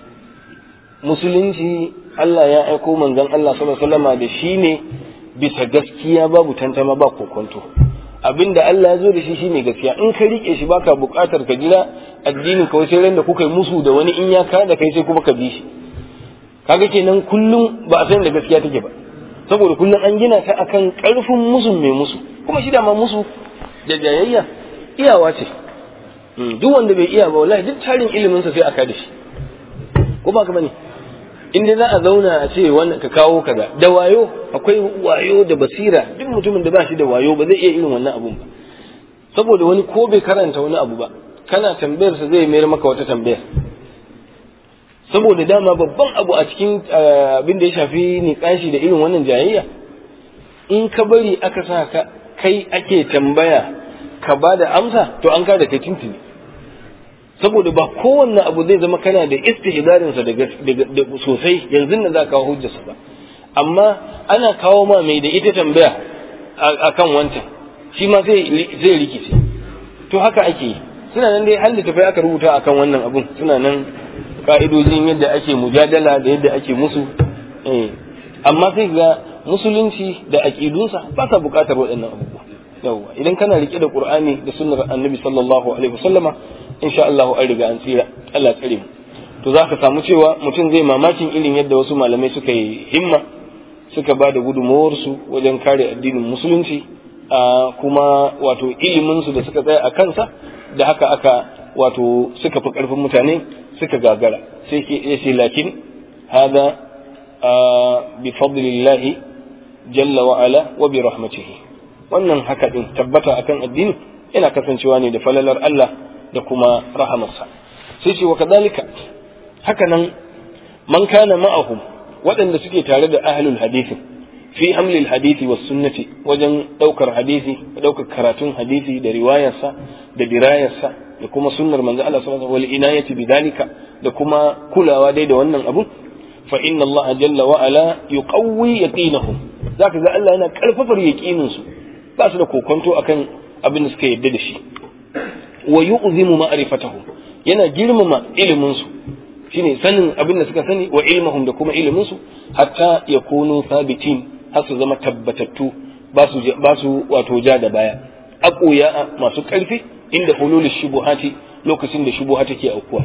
musulunci Allah ya aiko manzon Allah sallallahu alaihi wasallama da shi ne bisa gaskiya babu tantama ba kokonto abinda Allah ya zo da shi shine gaskiya in ka rike shi baka buƙatar ka jira addinin ka sai ran da kuka yi musu da wani in ya ka da kai sai kuma ka bi shi kaga kenan kullum ba a san da gaskiya take ba saboda kullum an gina ta akan karfin musu mai musu kuma shi ma musu da jayayya iyawa ce duk wanda bai iya ba wallahi duk tarin ilimin sa sai aka da shi ko ba ka bane in dai za a zauna a ce wannan ka kawo kaza da wayo akwai wayo da basira duk mutumin da ba shi da wayo ba zai iya irin wannan abun ba saboda wani ko bai karanta wani abu ba kana tambayar sa zai mayar maka wata tambayar saboda dama babban abu a cikin abin da ya shafi niƙashi da irin wannan jayayya in ka bari aka sa ka kai ake tambaya ka ba da amsa to an ka da kai tuntuni saboda ba kowanne abu zai zama kana da istihdarin sa da sosai yanzu nan za ka kawo hujjarsa ba amma ana kawo ma mai da ita tambaya akan wancan shi ma zai zai rikice to haka ake yi suna nan dai halin tafai aka rubuta akan wannan abun suna nan ka'idojin yadda ake mujadala da yadda ake musu eh amma sai ga musulunci da aqidunsa ba sa buƙatar waɗannan abubuwa yawwa idan kana rike da qur'ani da sunnar annabi sallallahu alaihi wasallama insha Allah an riga an tsira Allah tsare mu to zaka samu cewa mutum zai mamakin irin yadda wasu malamai suka yi himma suka ba da gudunmawarsu wajen kare addinin musulunci a kuma wato iliminsu da suka tsaya a kansa da haka aka wato suka fi ƙarfin mutane suka gagara sai ke ya ce lakin hada bi fadlillahi jalla wa ala wa bi rahmatihi wannan haka din tabbata akan addini yana kasancewa ne da falalar Allah da kuma rahamarsa sai ce wa kadalika haka nan man kana ma'ahum waɗanda suke tare da ahlul hadisi fi hamlil hadisi was sunnati wajen ɗaukar hadisi ɗaukar karatun hadisi da riwayarsa da dirayarsa da kuma sunnar manzo Allah sallallahu alaihi wasallam inayati bidalika da kuma kulawa dai da wannan abu fa inna Allah jalla wa ala yuqawwi yaqinahum zaka ga Allah yana karfafar yaqinin su ba su da kokonto akan abin da suka yadda da shi wa yu'zimu ma'rifatahum yana girmama ilimin su shine sanin abin da suka sani wa ilmahum da kuma ilimin su hatta yakunu sabitin har su zama tabbatattu ba su ba su wato ja da baya aqoya masu karfi inda hulul shubuhati lokacin da shubuha take aukuwa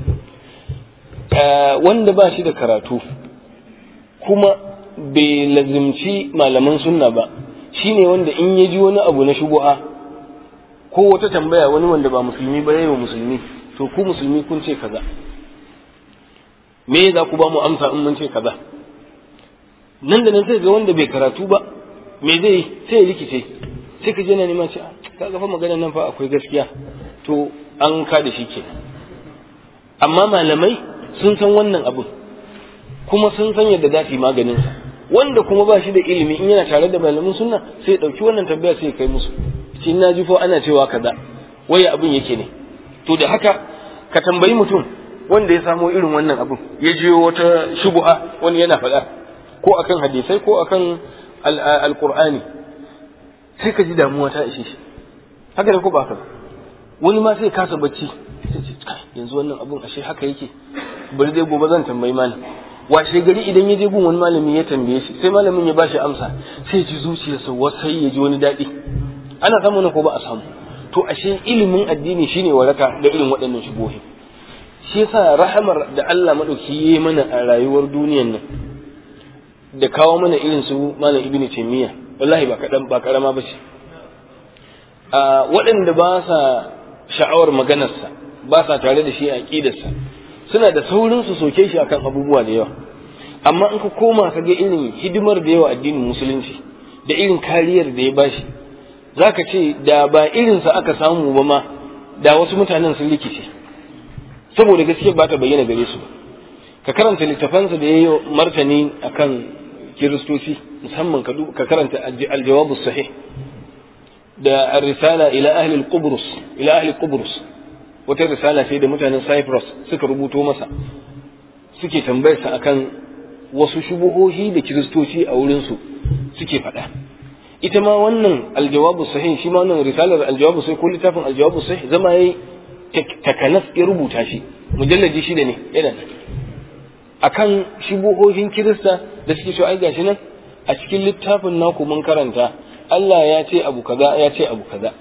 wanda ba shi da karatu kuma bai lazimci malaman sunna ba shine wanda in ya ji wani abu na shubuha ko wata tambaya wani wanda ba musulmi ba yayi wa musulmi to ku musulmi kun ce kaza me za ku ba mu amsa in mun ce kaza nan da nan sai ga wanda bai karatu ba me zai sai ya rikice sai ka je na neman ce ka ga fa magana nan fa akwai gaskiya to an ka da shi ke amma malamai sun san wannan abun kuma sun san yadda za su yi maganin sa wanda kuma ba shi da ilimi in yana tare da malamin sunna sai ya dauki wannan tambaya sai ya kai musu shi na ji fa ana cewa kaza waya abin yake ne to da haka ka tambayi mutum wanda ya samo irin wannan abin ya jiyo wata shubuha wani yana faɗa ko akan hadisai ko akan alqur'ani sai ka ji damuwa ta ishe shi haka ne ko ba haka wani ma sai kasa bacci sai ce yanzu wannan abun ashe haka yake bari dai gobe zan tambayi malam washe gari idan ya je gun wani malami ya tambaye shi sai malamin ya bashi amsa sai ji zuciyarsa wasai ya ji wani daɗi ana samu ko ba a samu to ashe ilimin addini shine waraka da irin waɗannan shubuhi shi yasa rahamar da Allah madauki yayi mana a rayuwar duniyar nan da kawo mana irin su malam ibnu taymiya wallahi ba kadan ba karama bace a waɗanda ba sa sha'awar maganarsa ba sa tare da shi a aqidarsa suna da saurin su soke shi akan abubuwa da yawa amma in ka koma ka ga irin hidimar da yawa addinin musulunci da irin kariyar da ya bashi zaka ce da ba irinsa aka samu ba ma da wasu mutanen sun rikice saboda gaskiya ba ta bayyana gare su ka karanta littafansa da ya yi martani akan kiristoci musamman ka karanta aljawabu sahih da risala ila ahli qubrus ila ahli qubrus wata risala ce da mutanen cyprus suka rubuto masa suke tambayarsa akan wasu shubuhohi da kiristoci a wurinsu suke faɗa ita ma wannan aljawabu sahih shi ma wannan risalar aljawabu sahih ko littafin aljawabu sahih zama yayi takanas ya rubuta shi mujallaji shida ne yana akan shubuhohin kirista da suke so ai gashi nan a cikin littafin naku mun karanta Allah ya ce abu kaza ya ce abu kaza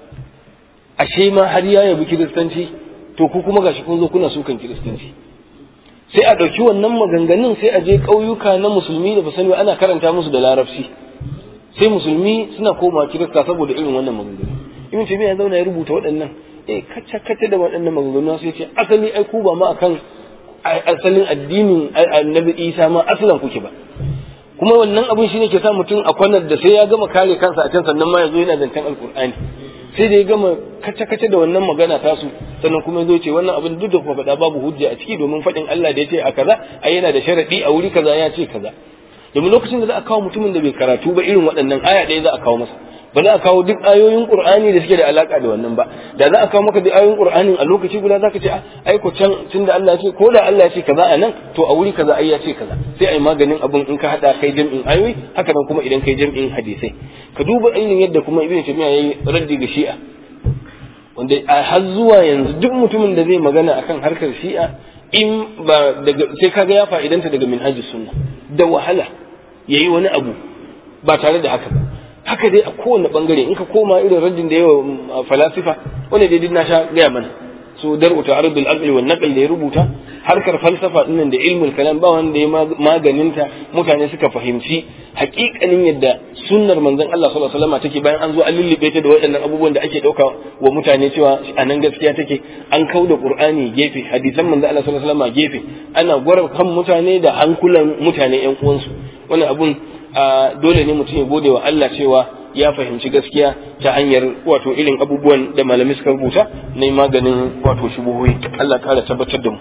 ashe ma har ya yabi kiristanci to ku kuma gashi kun zo kuna sukan kiristanci sai a ɗauki wannan maganganun sai a je ƙauyuka na musulmi da ba sani ana karanta musu da larabci sai musulmi suna koma kirista saboda irin wannan maganganu ibn taymiya ya zauna ya rubuta waɗannan eh kacce kacce da waɗannan maganganu sai ce asali ai ku ba ma akan asalin addinin annabi isa ma asalan kuke ba kuma wannan abin shine ke sa mutum a kwanar da sai ya gama kare kansa a can sannan ma ya zo yana zancen alkur'ani sai da ya gama kace kace da wannan magana tasu sannan kuma zo ce wannan abin duk da kuma faɗa babu hujja a ciki domin faɗin Allah da ya ce a kaza ai yana da sharadi a wuri kaza ya ce kaza domin lokacin da za a kawo mutumin da bai karatu ba irin waɗannan aya ɗaya za a kawo masa ba za a kawo duk ayoyin qur'ani da suke da alaka da wannan ba da za a kawo maka duk ayoyin qur'anin a lokaci guda zaka ce ai ko can tunda Allah ya ce ko da Allah ya ce kaza a nan to a wuri kaza ai ya ce kaza sai ai maganin abin in ka hada kai jam'in ayoyi haka nan kuma idan kai jam'in hadisai ka duba ainihin yadda kuma ibnu taymiya yayi raddi ga shi'a wanda a har zuwa yanzu duk mutumin da zai magana akan harkar shi'a in ba daga sai kaga ya fa'idanta daga minhajus sunna da wahala yayi wani abu ba tare da haka ba haka dai a kowane bangare in ka koma irin rajin da yawa falasifa wanda dai duk na sha gaya mana so dar'u ta'arudul aqli wan naql da ya rubuta harkar falsafa dinnan da ilmul kalam ba wanda ya maganinta mutane suka fahimci hakikanin yadda sunnar manzon Allah sallallahu alaihi wasallam take bayan an zo an lullube ta da waɗannan abubuwan da ake dauka wa mutane cewa a nan gaskiya take an kauda qur'ani gefe hadisan manzon Allah sallallahu alaihi wasallam gefe ana gwara kan mutane da hankulan mutane yan uwansu wannan abun dole ne mutum ya gode wa Allah cewa ya fahimci gaskiya ta hanyar wato irin abubuwan da malamai suka rubuta na maganin wato shubuhoyi Allah kara tabbatar da mu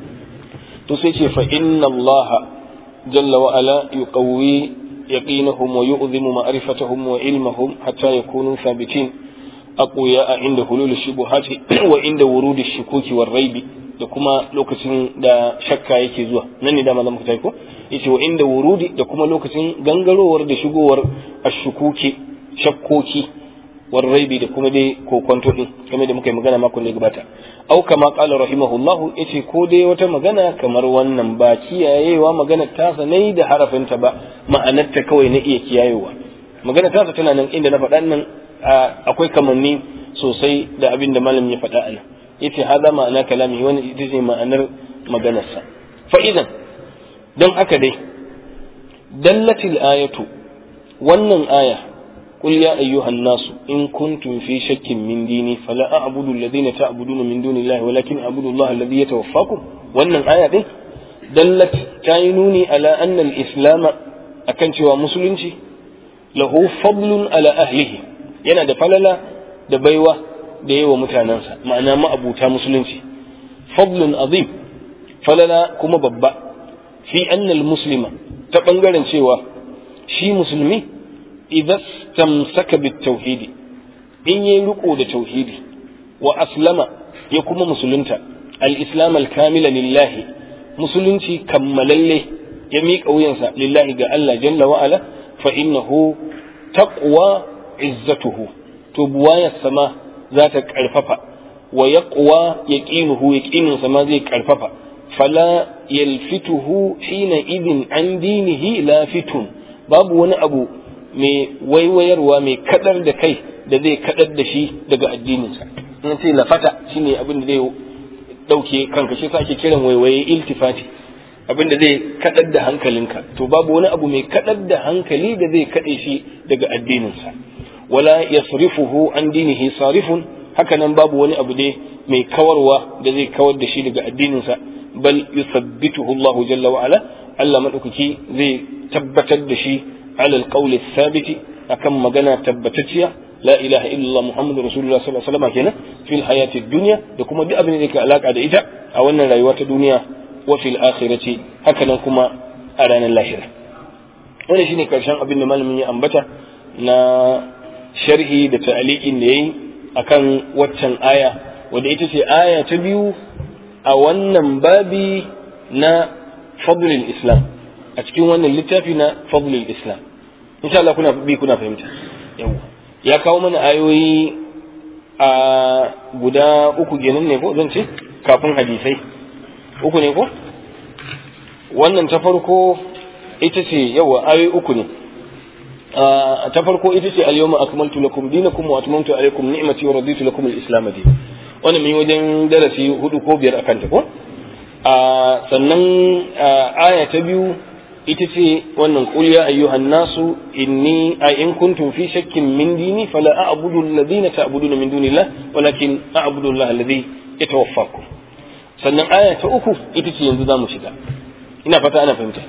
to sai ce fa inna Allah jalla wa ala yuqawwi yaqinahum wa yu'dhimu ma'rifatahum wa ilmahum hatta yakunu thabitin aqwiya inda hulul shubuhati wa inda wurudi shukuki war raibi da kuma lokacin da shakka yake zuwa nan ne da malam ku ko yace wa inda wurudi da kuma lokacin gangarowar da shigowar ashukuki shakkoki war raibi da kuma dai kokonto din kamar da muka yi magana makon da gabata au kama qala rahimahullahu yace ko dai wata magana kamar wannan ba kiyayewa magana tasa ne da harafinta ba ma'anarta kawai na iya kiyayewa magana tasa tana nan inda na faɗa nan akwai kamanni sosai da abin da malam ya faɗa a nan yace hada ma'ana kalami wani ita ce ma'anar maganarsa fa idan don haka dai dallatil ayatu wannan aya قل يا أيها الناس إن كنتم في شك من ديني فلا أعبد الذين تعبدون من دون الله ولكن أعبد الله الذي يتوفاكم وأن الآية دي دلت تعينوني على أن الإسلام أكنت ومسلمتي له فضل على أهله yana da falala da baiwa da yawa mutanensa ma'ana ma'abuta musulunci fadlun azim falala kuma babba fi annal muslima ta bangaren cewa shi musulmi idan tamsaka bit tauhidi in yayi riko da tauhidi wa aslama ya kuma musulunta al-islam al-kamila lillahi musulunci kammalalle ya miƙa wuyansa lillahi ga Allah jalla wa ala fa innahu taqwa izzatuhu to buwayar sama za ta karfafa wa yaqwa yaqinuhu yaqinin sama zai karfafa fala yalfituhu hina idin an dinihi lafitun babu wani abu mai waiwayarwa mai kadar da kai da zai kadar da shi daga addininsa in ce lafata shine abin da zai dauke kanka shi ake kiran waiwaye iltifati abin da zai kadar da hankalinka to babu wani abu mai kadar da hankali da zai kade shi daga addininsa wala yasrifuhu an dinihi sarifun haka nan babu wani abu dai mai kawarwa da zai kawar da shi daga addininsa bal yuthabbituhu Allah jalla wa ala Allah madaukaki zai tabbatar da shi ala alqawli thabiti akan magana tabbatacciya la ilaha illallah muhammadur rasulullah sallallahu alaihi wasallam kenan fil hayati dunya da kuma duk abin da yake alaka da ita a wannan rayuwa ta duniya wa fil akhirati haka nan kuma a ranar lahira wannan shine karshen abin da malamin ya ambata na sharhi da ta'liqin da yayi akan waccan aya wanda ita ce aya ta biyu a wannan babi na fadlul islam a cikin wannan littafi na fadlul islam insha Allah kuna bi kuna fahimta yawa ya kawo mana ayoyi a guda uku kenan ne ko zan ce kafin hadisai uku ne ko wannan ta farko ita ce yawa ayoyi uku ne ta farko ita ce al-yawma akmaltu lakum dinakum wa atmamtu alaykum ni'mati wa raditu lakum al-islam dinan wannan mun wajen darasi hudu ko biyar akan ta ko sannan aya ta biyu ita ce wannan qul ya ayyuhan nasu inni a in kuntum fi shakkin min dini fala a'budu alladhina ta'buduna min dunillah walakin a'budu Allah alladhi yatawaffakum sannan aya ta uku ita ce yanzu zamu shiga ina fata ana fahimta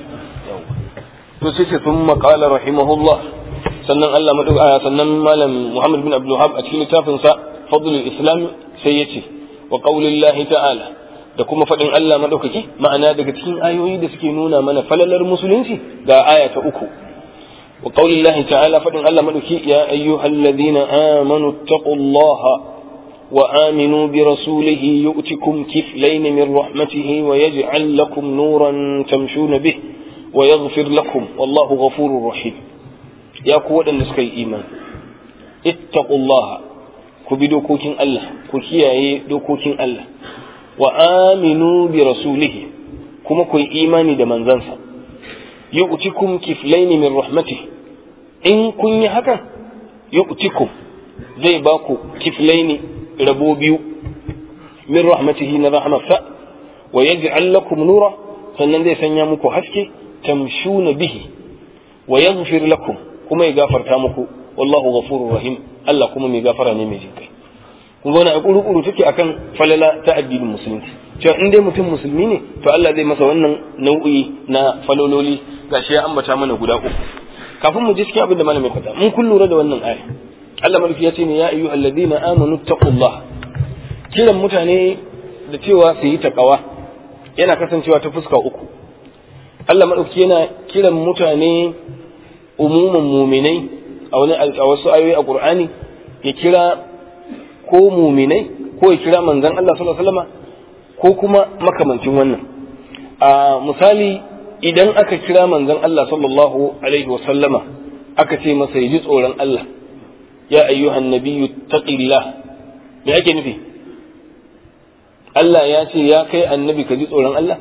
to sai ce thumma qala rahimahullah sannan Allah madu sannan malam Muhammad bin Abdul Wahhab a cikin littafin sa fadlul islam sai yace wa qaulillahi ta'ala da kuma faɗin Allah maɗaukaki ma'ana daga cikin ayoyi da suke nuna mana falalar musulunci ga aya ta uku wa qaulillahi ta'ala faɗin Allah maɗauki ya ayyuhalladhina amanu taqullaha wa aminu bi rasulihi yu'tikum kiflayn min rahmatihi wa yaj'al lakum nuran tamshuna bih wa yaghfir lakum wallahu ghafurur rahim ya ku waɗanda suka yi imani ittaqullaha ku bi dokokin Allah ku kiyaye dokokin Allah wa aminu bi rasulihi kuma ku yi imani da manzansa yu'tikum kiflaini min rahmati in kun yi hakan yu'tikum zai ba ku kiflaini rabo biyu min rahmatihi na rahmatsa wa yaj'al lakum nura sannan zai sanya muku haske tamshuna bihi wa yaghfir lakum kuma ya gafarta muku wallahu ghafurur rahim Allah kuma mai gafara ne mai jinkai kun zauna a kuru-kuru take akan falala ta addinin musulunci cewa in dai mutum musulmi ne to Allah zai masa wannan nau'i na falololi gashi ya ambata mana guda uku kafin mu ji cikin abin da malamin faɗa mun kun lura da wannan aya Allah madauki ya ce ne ya ayyuhal ladina amanu taqullah kiran mutane da cewa su yi takawa yana kasancewa ta fuska uku Allah madauki yana kiran mutane umuman muminai a wani a wasu ayoyi a Qur'ani ya kira ko muminai ko ya kira manzan Allah sallallahu alaihi wasallam ko kuma makamancin wannan a misali idan aka kira manzan Allah sallallahu alaihi wasallama aka ce masa ya ji tsoron Allah ya ayyuhan nabiyyu taqillah me ake nufi Allah ya ce ya kai annabi ka ji tsoron Allah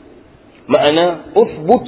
ma'ana uthbut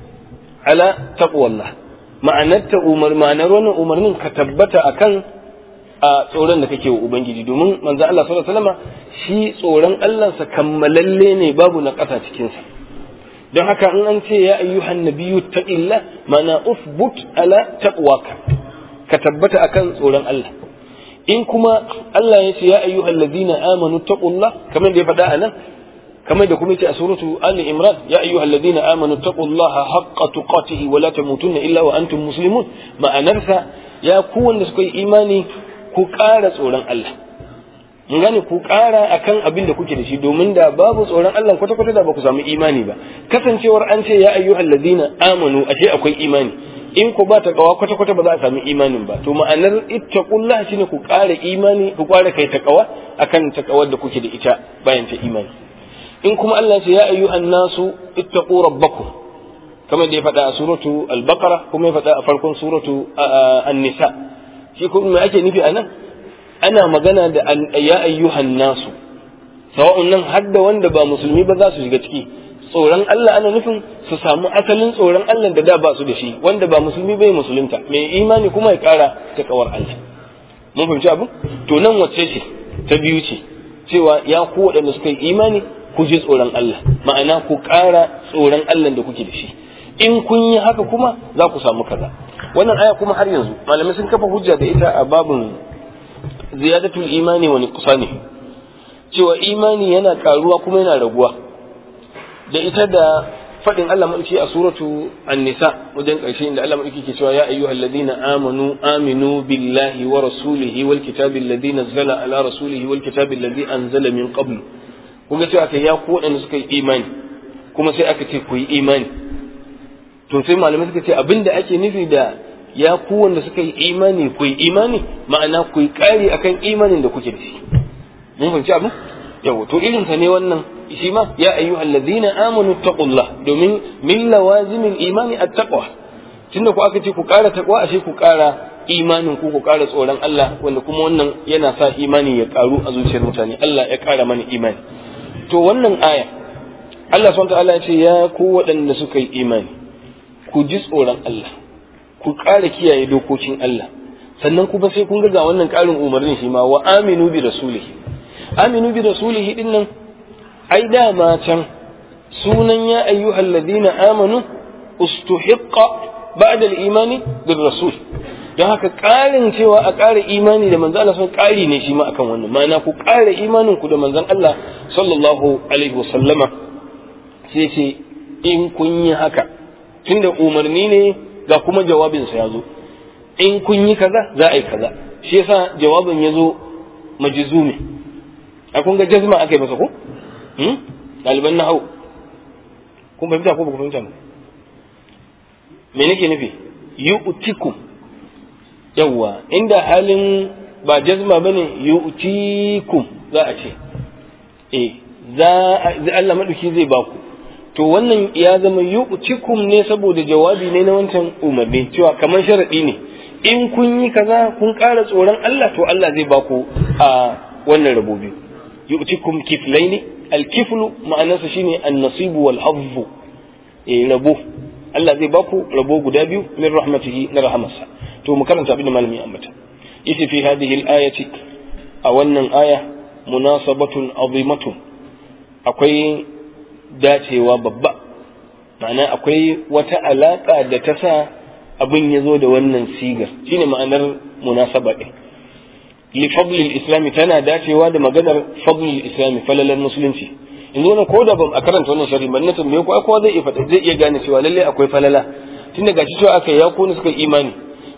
ala taqwallah ma'anar ta umar ma'anar wannan umarnin ka tabbata akan a tsoron da kake wa ubangiji domin manzo Allah sallallahu alaihi wasallam shi tsoron Allah sa kammalalle ne babu na ƙasa cikin sa don haka in an ce ya ayyuhan nabiyyu taqilla mana uthbut ala taqwaka ka tabbata akan tsoron Allah in kuma Allah ya ce ya ayyuhal ladina amanu taqullah kamar da ya faɗa anan kamar da kuma yace a suratu Ali Imran ya ayyuhal ladina amanu taqullaha haqqa tuqatihi wa la tamutunna illa wa antum muslimun ma'anarsa ya ku wanda suka yi imani ku ƙara tsoron Allah mun gane ku ƙara akan abin da kuke da shi domin da babu tsoron Allah kwata kwata da ba ku samu imani ba kasancewar an ce ya ayyuhal ladina amanu ashe akwai imani in ku ba ta kawa kwata kwata ba za a samu imanin ba to ma'anar ittaqullah shine ku ƙara imani ku ƙara kai takawa akan takawar da kuke da ita bayan ta imani in kuma Allah ce ya ayyuhan nasu ittaqu rabbakum kamar da ya faɗa a suratu al-baqara kuma ya faɗa a farkon suratu an-nisa shi kuma me ake nufi anan ana magana da ya ayyuhan nasu sawa'un nan har da wanda ba musulmi ba za su shiga ciki tsoron Allah ana nufin su samu asalin tsoron Allah da da ba su da shi wanda ba musulmi bai musulunta mai imani kuma ya kara ta kawar Allah mun fahimci abin to nan wacce ce ta biyu ce cewa ya ku waɗanda suka yi imani ku ji tsoron Allah ma'ana ku ƙara tsoron Allah da kuke da shi in kun yi haka kuma za ku samu kaza wannan aya kuma har yanzu malamai sun kafa hujja da ita a babin ziyadatul imani wa nuqsani cewa imani yana karuwa kuma yana raguwa da ita da fadin Allah madauki a suratu an-nisa wajen karshe inda Allah madauki ke cewa ya ayyuhal ladina amanu aminu billahi wa rasulihi wal kitabi alladhi nazzala ala rasulihi wal kitabi alladhi anzala min qabl kun ga cewa kai ya ku wadanda suka yi imani kuma sai aka ce ku yi imani to sai malamai suka ce abinda ake nufi da ya ku wanda suka yi imani ku yi imani ma'ana ku yi kari akan imanin da kuke da shi mun fahimci abin yawa to irin sa ne wannan shi ma ya ayyuhal ladina amanu taqullah domin min lawazimil imani at-taqwa tunda ku aka ce ku kara taqwa ashe ku kara imanin ku ku kara tsoron Allah wanda kuma wannan yana sa imani ya karu a zuciyar mutane Allah ya kara mana imani to wannan aya Allah subhanahu wa ta'ala ya ce ya ku waɗanda suka yi imani ku ji tsoron Allah ku ƙara kiyaye dokokin Allah sannan kuma sai kun ga wannan ƙarin umarnin shi ma wa aminu bi rasulihi aminu bi rasulihi din nan ai dama can sunan ya ayyuhal ladina amanu ustuhiqqa ba'da al-imani bir rasul don haka ƙarin cewa a ƙara imani da manzon Allah sun ƙari ne shi ma akan wannan ma'ana ku ƙara imanin ku da manzon Allah sallallahu alaihi wasallama sai ce in kun yi haka tunda umarni ne ga kuma jawabinsa ya zo in kun yi kaza za a yi kaza shi yasa jawabin ya zo majizumi a kun ga jazma aka yi masa ko ɗaliban na hau kun fahimta ko ba ku fahimta ba me nake nufi yu'tikum yawwa inda halin ba jazma bane yu'tikum za a ce eh za Allah madauki zai baku to wannan ya zama yu'tikum ne saboda jawabi ne na wancan umarni cewa kamar sharadi ne in kun yi kaza kun ƙara tsoron Allah to Allah zai baku a wannan rabo biyu yu'tikum kiflaini al-kiflu ma'anarsa shine an-nasibu wal hazzu eh rabo Allah zai baku rabo guda biyu min rahmatihi na rahamarsa to mu karanta abin da malami ya ambata yace fi hadhihi al-ayati a wannan aya munasabatun azimatun akwai dacewa babba ma'ana akwai wata alaƙa da ta sa abin ya zo da wannan sigar shine ma'anar munasaba ɗin li fadlil islami tana dacewa da maganar fadlil islami falalar musulunci in zo na ko da ban a karanta wannan sharhi ban na tambaye ko kowa zai iya fada zai iya gane cewa lalle akwai falala tun daga shi cewa aka ya ko suka imani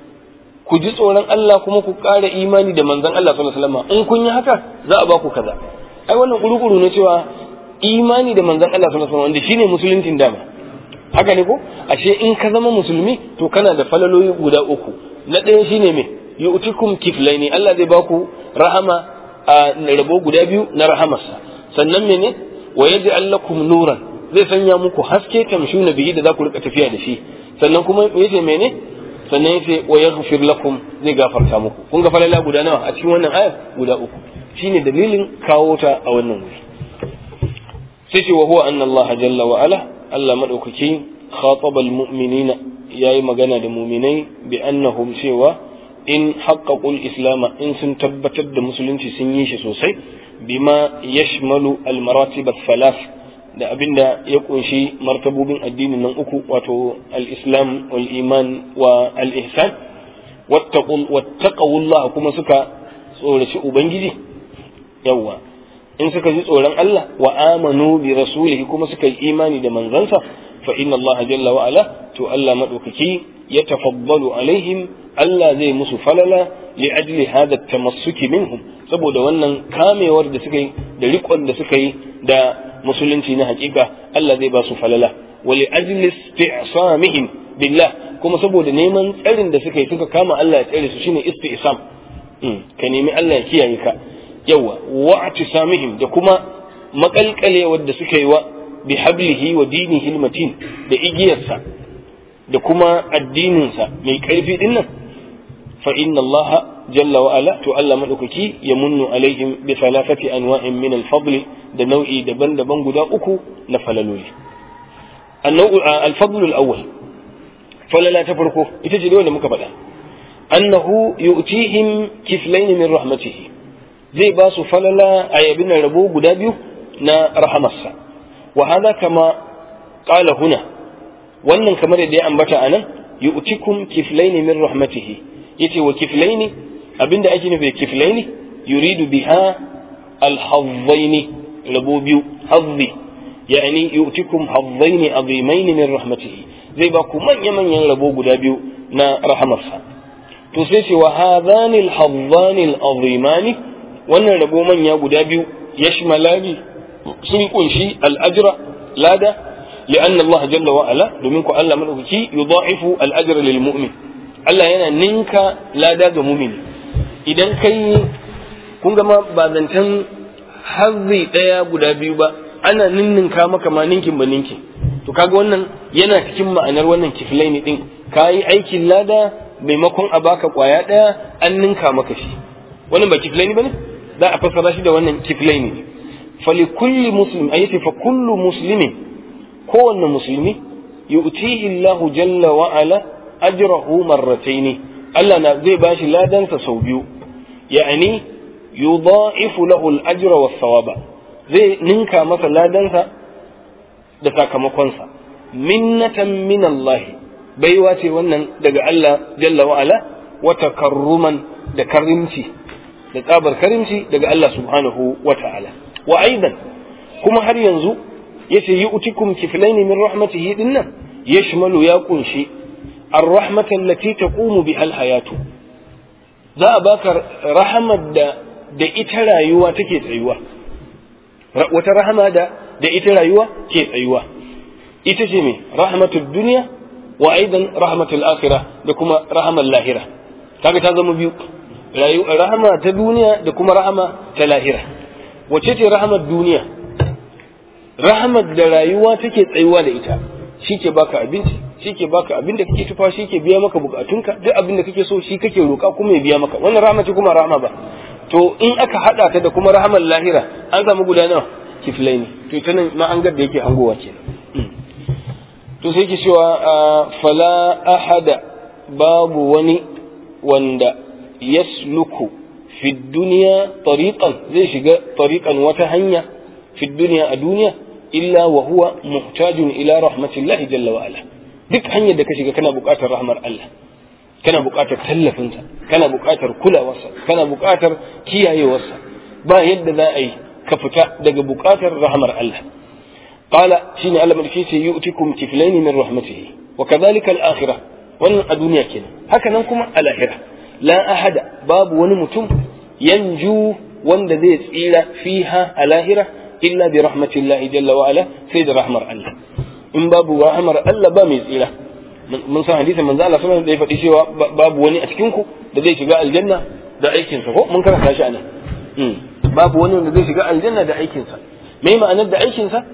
ku ji tsoron Allah kuma ku ƙara imani da manzon Allah sallallahu alaihi wasallam in kun yi haka za a ba ku kaza ai wannan kurukuru ne cewa imani da manzon Allah sallallahu alaihi wasallam wanda shine musuluncin dama haka ne ko ashe in ka zama musulmi to kana da falaloli guda uku na ɗaya shine me yu'tikum kiflaini Allah zai baku rahama a rabo guda biyu na rahamarsa sannan mene wa yaj'al lakum nuran zai sanya muku haske tamshuna bihi da za ku rika tafiya da shi sannan kuma yace mene sannan yace wa yaghfir lakum zai gafarta muku kun ga falala guda nawa a cikin wannan ayar guda uku shine dalilin kawo ta a wannan wuri sai ce wa huwa anna Allah jalla wa ala Allah madaukaki khataba almu'minina yayi magana da mu'minai bi annahum cewa in haqqaqu al-islam in sun tabbatar da musulunci sun yi shi sosai bima yashmalu al-maratib al-thalath da abinda ya kunshi martabobin addinin nan uku wato al-islam wal iman wa al-ihsan wattaqullah kuma suka tsoraci ubangiji yawa in suka ji tsoron Allah wa amanu bi rasulihi kuma suka yi imani da manzansa fa inna Allah jalla wa ala to Allah madaukaki ya tafaddalu alaihim Allah zai musu falala li ajli hada tamassuki minhum saboda wannan kamewar da suka yi da riƙon da suka yi da musulunci na hakika Allah zai ba su falala wa li ajli isti'samihim billah kuma saboda neman tsarin da suka yi suka kama Allah ya tsare su shine isti'sam ka nemi Allah ya kiyaye ka yawa wa'tisamihim da kuma makalkalewar da suka yi wa bi hablihi wa dinihi almatin da igiyarsa da kuma addininsa mai karfi din nan fa inna Allah jalla wa ala to Allah madaukaki ya munnu alaihim bi thalathati anwa'in min al-fadl da nau'i daban-daban guda uku na falaloli al-fadl al-awwal falala ta farko ita ce da muka faɗa annahu yu'tihim kiflayn min rahmatihi zai ba su falala a yabin rabo guda biyu na rahamarsa wa hada kama qala huna wannan kamar da ya ambata anan yu'tikum kiflaini min rahmatihi yace wa kiflaini abinda ake nufi kiflaini yuridu biha alhazzaini rabo biyu hazzi yani yu'tikum hazzaini azimaini min rahmatihi zai ba ku manya manyan rabo guda biyu na rahamarsa to sai ce wa hadhani alhazzani alazimani wannan rabo manya guda biyu yashmalani sun kunshi al'ajra lada لأن الله جل وعلا domin ku Allah madaukaki yudha'ifu al-ajra lil mu'min Allah yana ninka lada ga mu'mini idan kai kun ga ma ba zancen hazzi daya guda biyu ba ana ninninka maka ma ninkin ba ninkin to kaga wannan yana cikin ma'anar wannan kiflaini din kayi aikin lada maimakon a baka kwaya daya an ninka maka shi wannan ba kiflaini bane za a fassara shi da wannan kiflaini fali kulli muslim ayati fa kullu muslimin kowanne musulmi yu'tihi Allah jalla wa ala ajrahu marrataini Allah na zai bashi ladansa sau biyu ya'ani yudha'ifu lahu al-ajra was-sawaba zai ninka masa ladansa da sakamakonsa minnatan min Allah baiwa ce wannan daga Allah jalla wa ala wa takarruman da karimci da tsabar karimci daga Allah subhanahu wa ta'ala wa aidan kuma har yanzu yace yu'tikum kiflaini min rahmatihi dinnan yashmalu ya kunshi ar-rahmata allati taqumu biha al-hayatu za a baka rahamar da da ita rayuwa take tsayuwa wata rahama da da ita rayuwa ke tsayuwa ita ce me rahmatud dunya wa aidan rahmatul akhirah da kuma rahamar lahira kaga ta zama biyu rahama ta duniya da kuma rahama ta lahira wace ce rahamar duniya rahamar da rayuwa take tsayuwa da ita shi ke baka abinci shi ke baka abin da kake tufa shi ke biya maka bukatunka duk abin da kake so shi kake roƙa kuma ya biya maka wannan rahama ce kuma rahama ba to in aka hada ta da kuma rahamar lahira an samu guda nawa kiflai ne to ita nan ma an ga da yake hangowa kenan to sai ke cewa fala ahada babu wani wanda yasluku fi duniya tariqan zai shiga tariqan wata hanya fi duniya a duniya illa wa huwa muhtajun ila rahmatillahi jalla wa ala duk hanyar da ka shiga kana buƙatar rahmar Allah kana buƙatar tallafinsa kana buƙatar kulawarsa kana buƙatar kiyayewarsa ba yadda za a yi ka fita daga buƙatar rahmar Allah qala shine Allah madaki ce yu'tikum kiflaini min rahmatihi wa kadhalika al-akhirah wannan a duniya kenan haka nan kuma a lahira la ahada babu wani mutum yanju wanda zai tsira fiha a lahira illa bi rahmatillahi jalla wa ala sai da rahmar Allah in babu rahmar Allah ba mai tsira mun san hadisin manzo Allah sallallahu alaihi wasallam da ya faɗi cewa babu wani a cikin ku da zai shiga aljanna da aikin sa ko mun karanta shi anan babu wani wanda zai shiga aljanna da aikin sa me ma'anar da aikin sa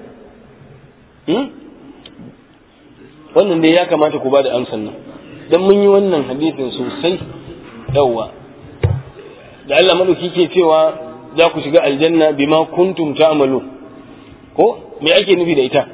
wannan dai ya kamata ku ba da amsan nan dan mun yi wannan hadisin sosai yawa da Allah madauki ke cewa za ku shiga aljanna bima kuntum ta'malu ko me ake nufi da ita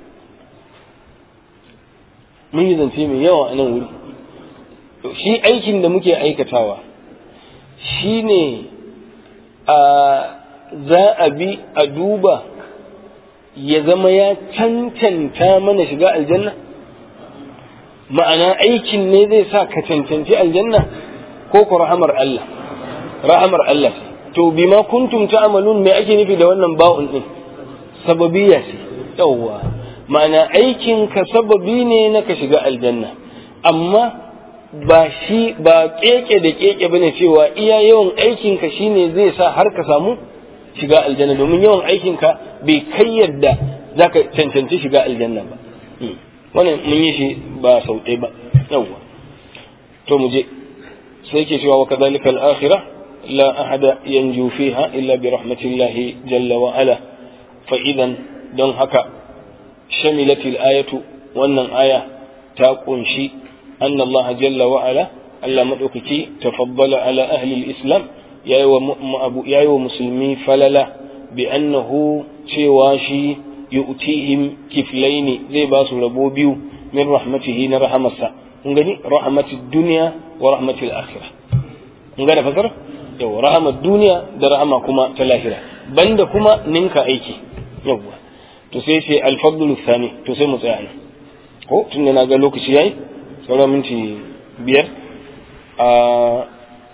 mun yi zance mai yawa a nan wuri shi aikin da muke aikatawa shi ne a za a bi a duba ya zama ya cancanta mana shiga aljanna ma'ana aikin ne zai sa ka cancanci aljanna ko ku rahamar Allah rahamar Allah to bima kuntum ta'malun me ake nufi da wannan ba'un din sababiyya ce yawwa ma'ana aikin ka sababi ne na ka shiga aljanna amma ba shi ba keke da keke bane cewa iya yawan aikin ka shine zai sa har ka samu shiga aljanna domin yawan aikin ka bai kai yadda zaka cancanci shiga aljanna ba wannan mun yi shi ba sau ɗaya ba yawwa to mu je sai ke cewa wa kadhalika al-akhirah la ahada yanju fiha illa bi rahmatillahi jalla wa ala fa idan don haka shamilatil ayatu wannan aya ta kunshi anna Allah jalla wa ala Allah madaukaki tafaddala ala ahli al-islam yayi wa musulmi falala bi annahu cewa shi yu'tihim kiflaini zai ba su rabo biyu min rahmatihi na rahamarsa kun gani rahmatid dunya wa rahmatil akhirah kun gane fasara yawa rahamar duniya da rahama kuma ta lahira banda kuma ninka aiki yawa to sai sai alfadlu thani to sai mu tsaya nan ko tunda na ga lokaci yayi sauran minti biyar a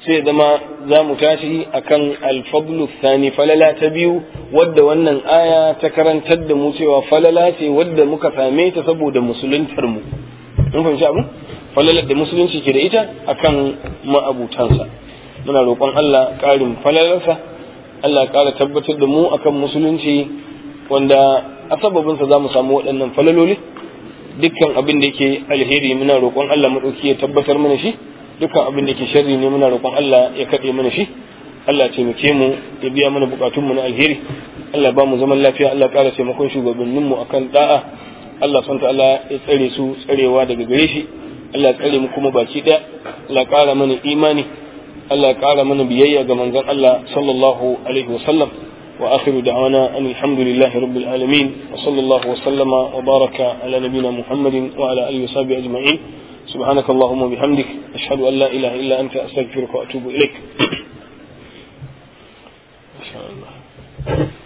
sai zama za mu tashi akan alfadlu thani falala ta biyu wadda wannan aya ta karantar da mu cewa falala ce wadda muka same ta saboda musuluntar mu mun fahimci abu falalar da musulunci ke da ita akan ma'abutansa muna roƙon Allah ƙarin falalarsa Allah ƙara tabbatar da mu akan musulunci wanda a sababinsa za mu samu waɗannan falaloli dukkan abin da yake alheri muna roƙon Allah maɗauki ya tabbatar mana shi dukkan abin da ke sharri ne muna roƙon Allah ya kaɗe mana shi Allah taimake mu ya biya mana bukatun mu na alheri Allah ba mu zaman lafiya Allah ƙara taimakon shugabannin mu akan da'a Allah son Allah ya tsare su tsarewa daga gare shi Allah ya tsare mu kuma baki ɗaya Allah ƙara mana imani Allah ya ƙara mana biyayya ga manzon Allah sallallahu alaihi wa sallam wa akhiru da'wana an alhamdulillahi rabbil alamin wa sallallahu wa sallama wa baraka ala nabiyyina Muhammadin wa ala alihi wa sahbihi ajma'in سبحانك اللهم وبحمدك أشهد أن لا إله إلا أنت أستغفرك وأتوب إليك إن شاء الله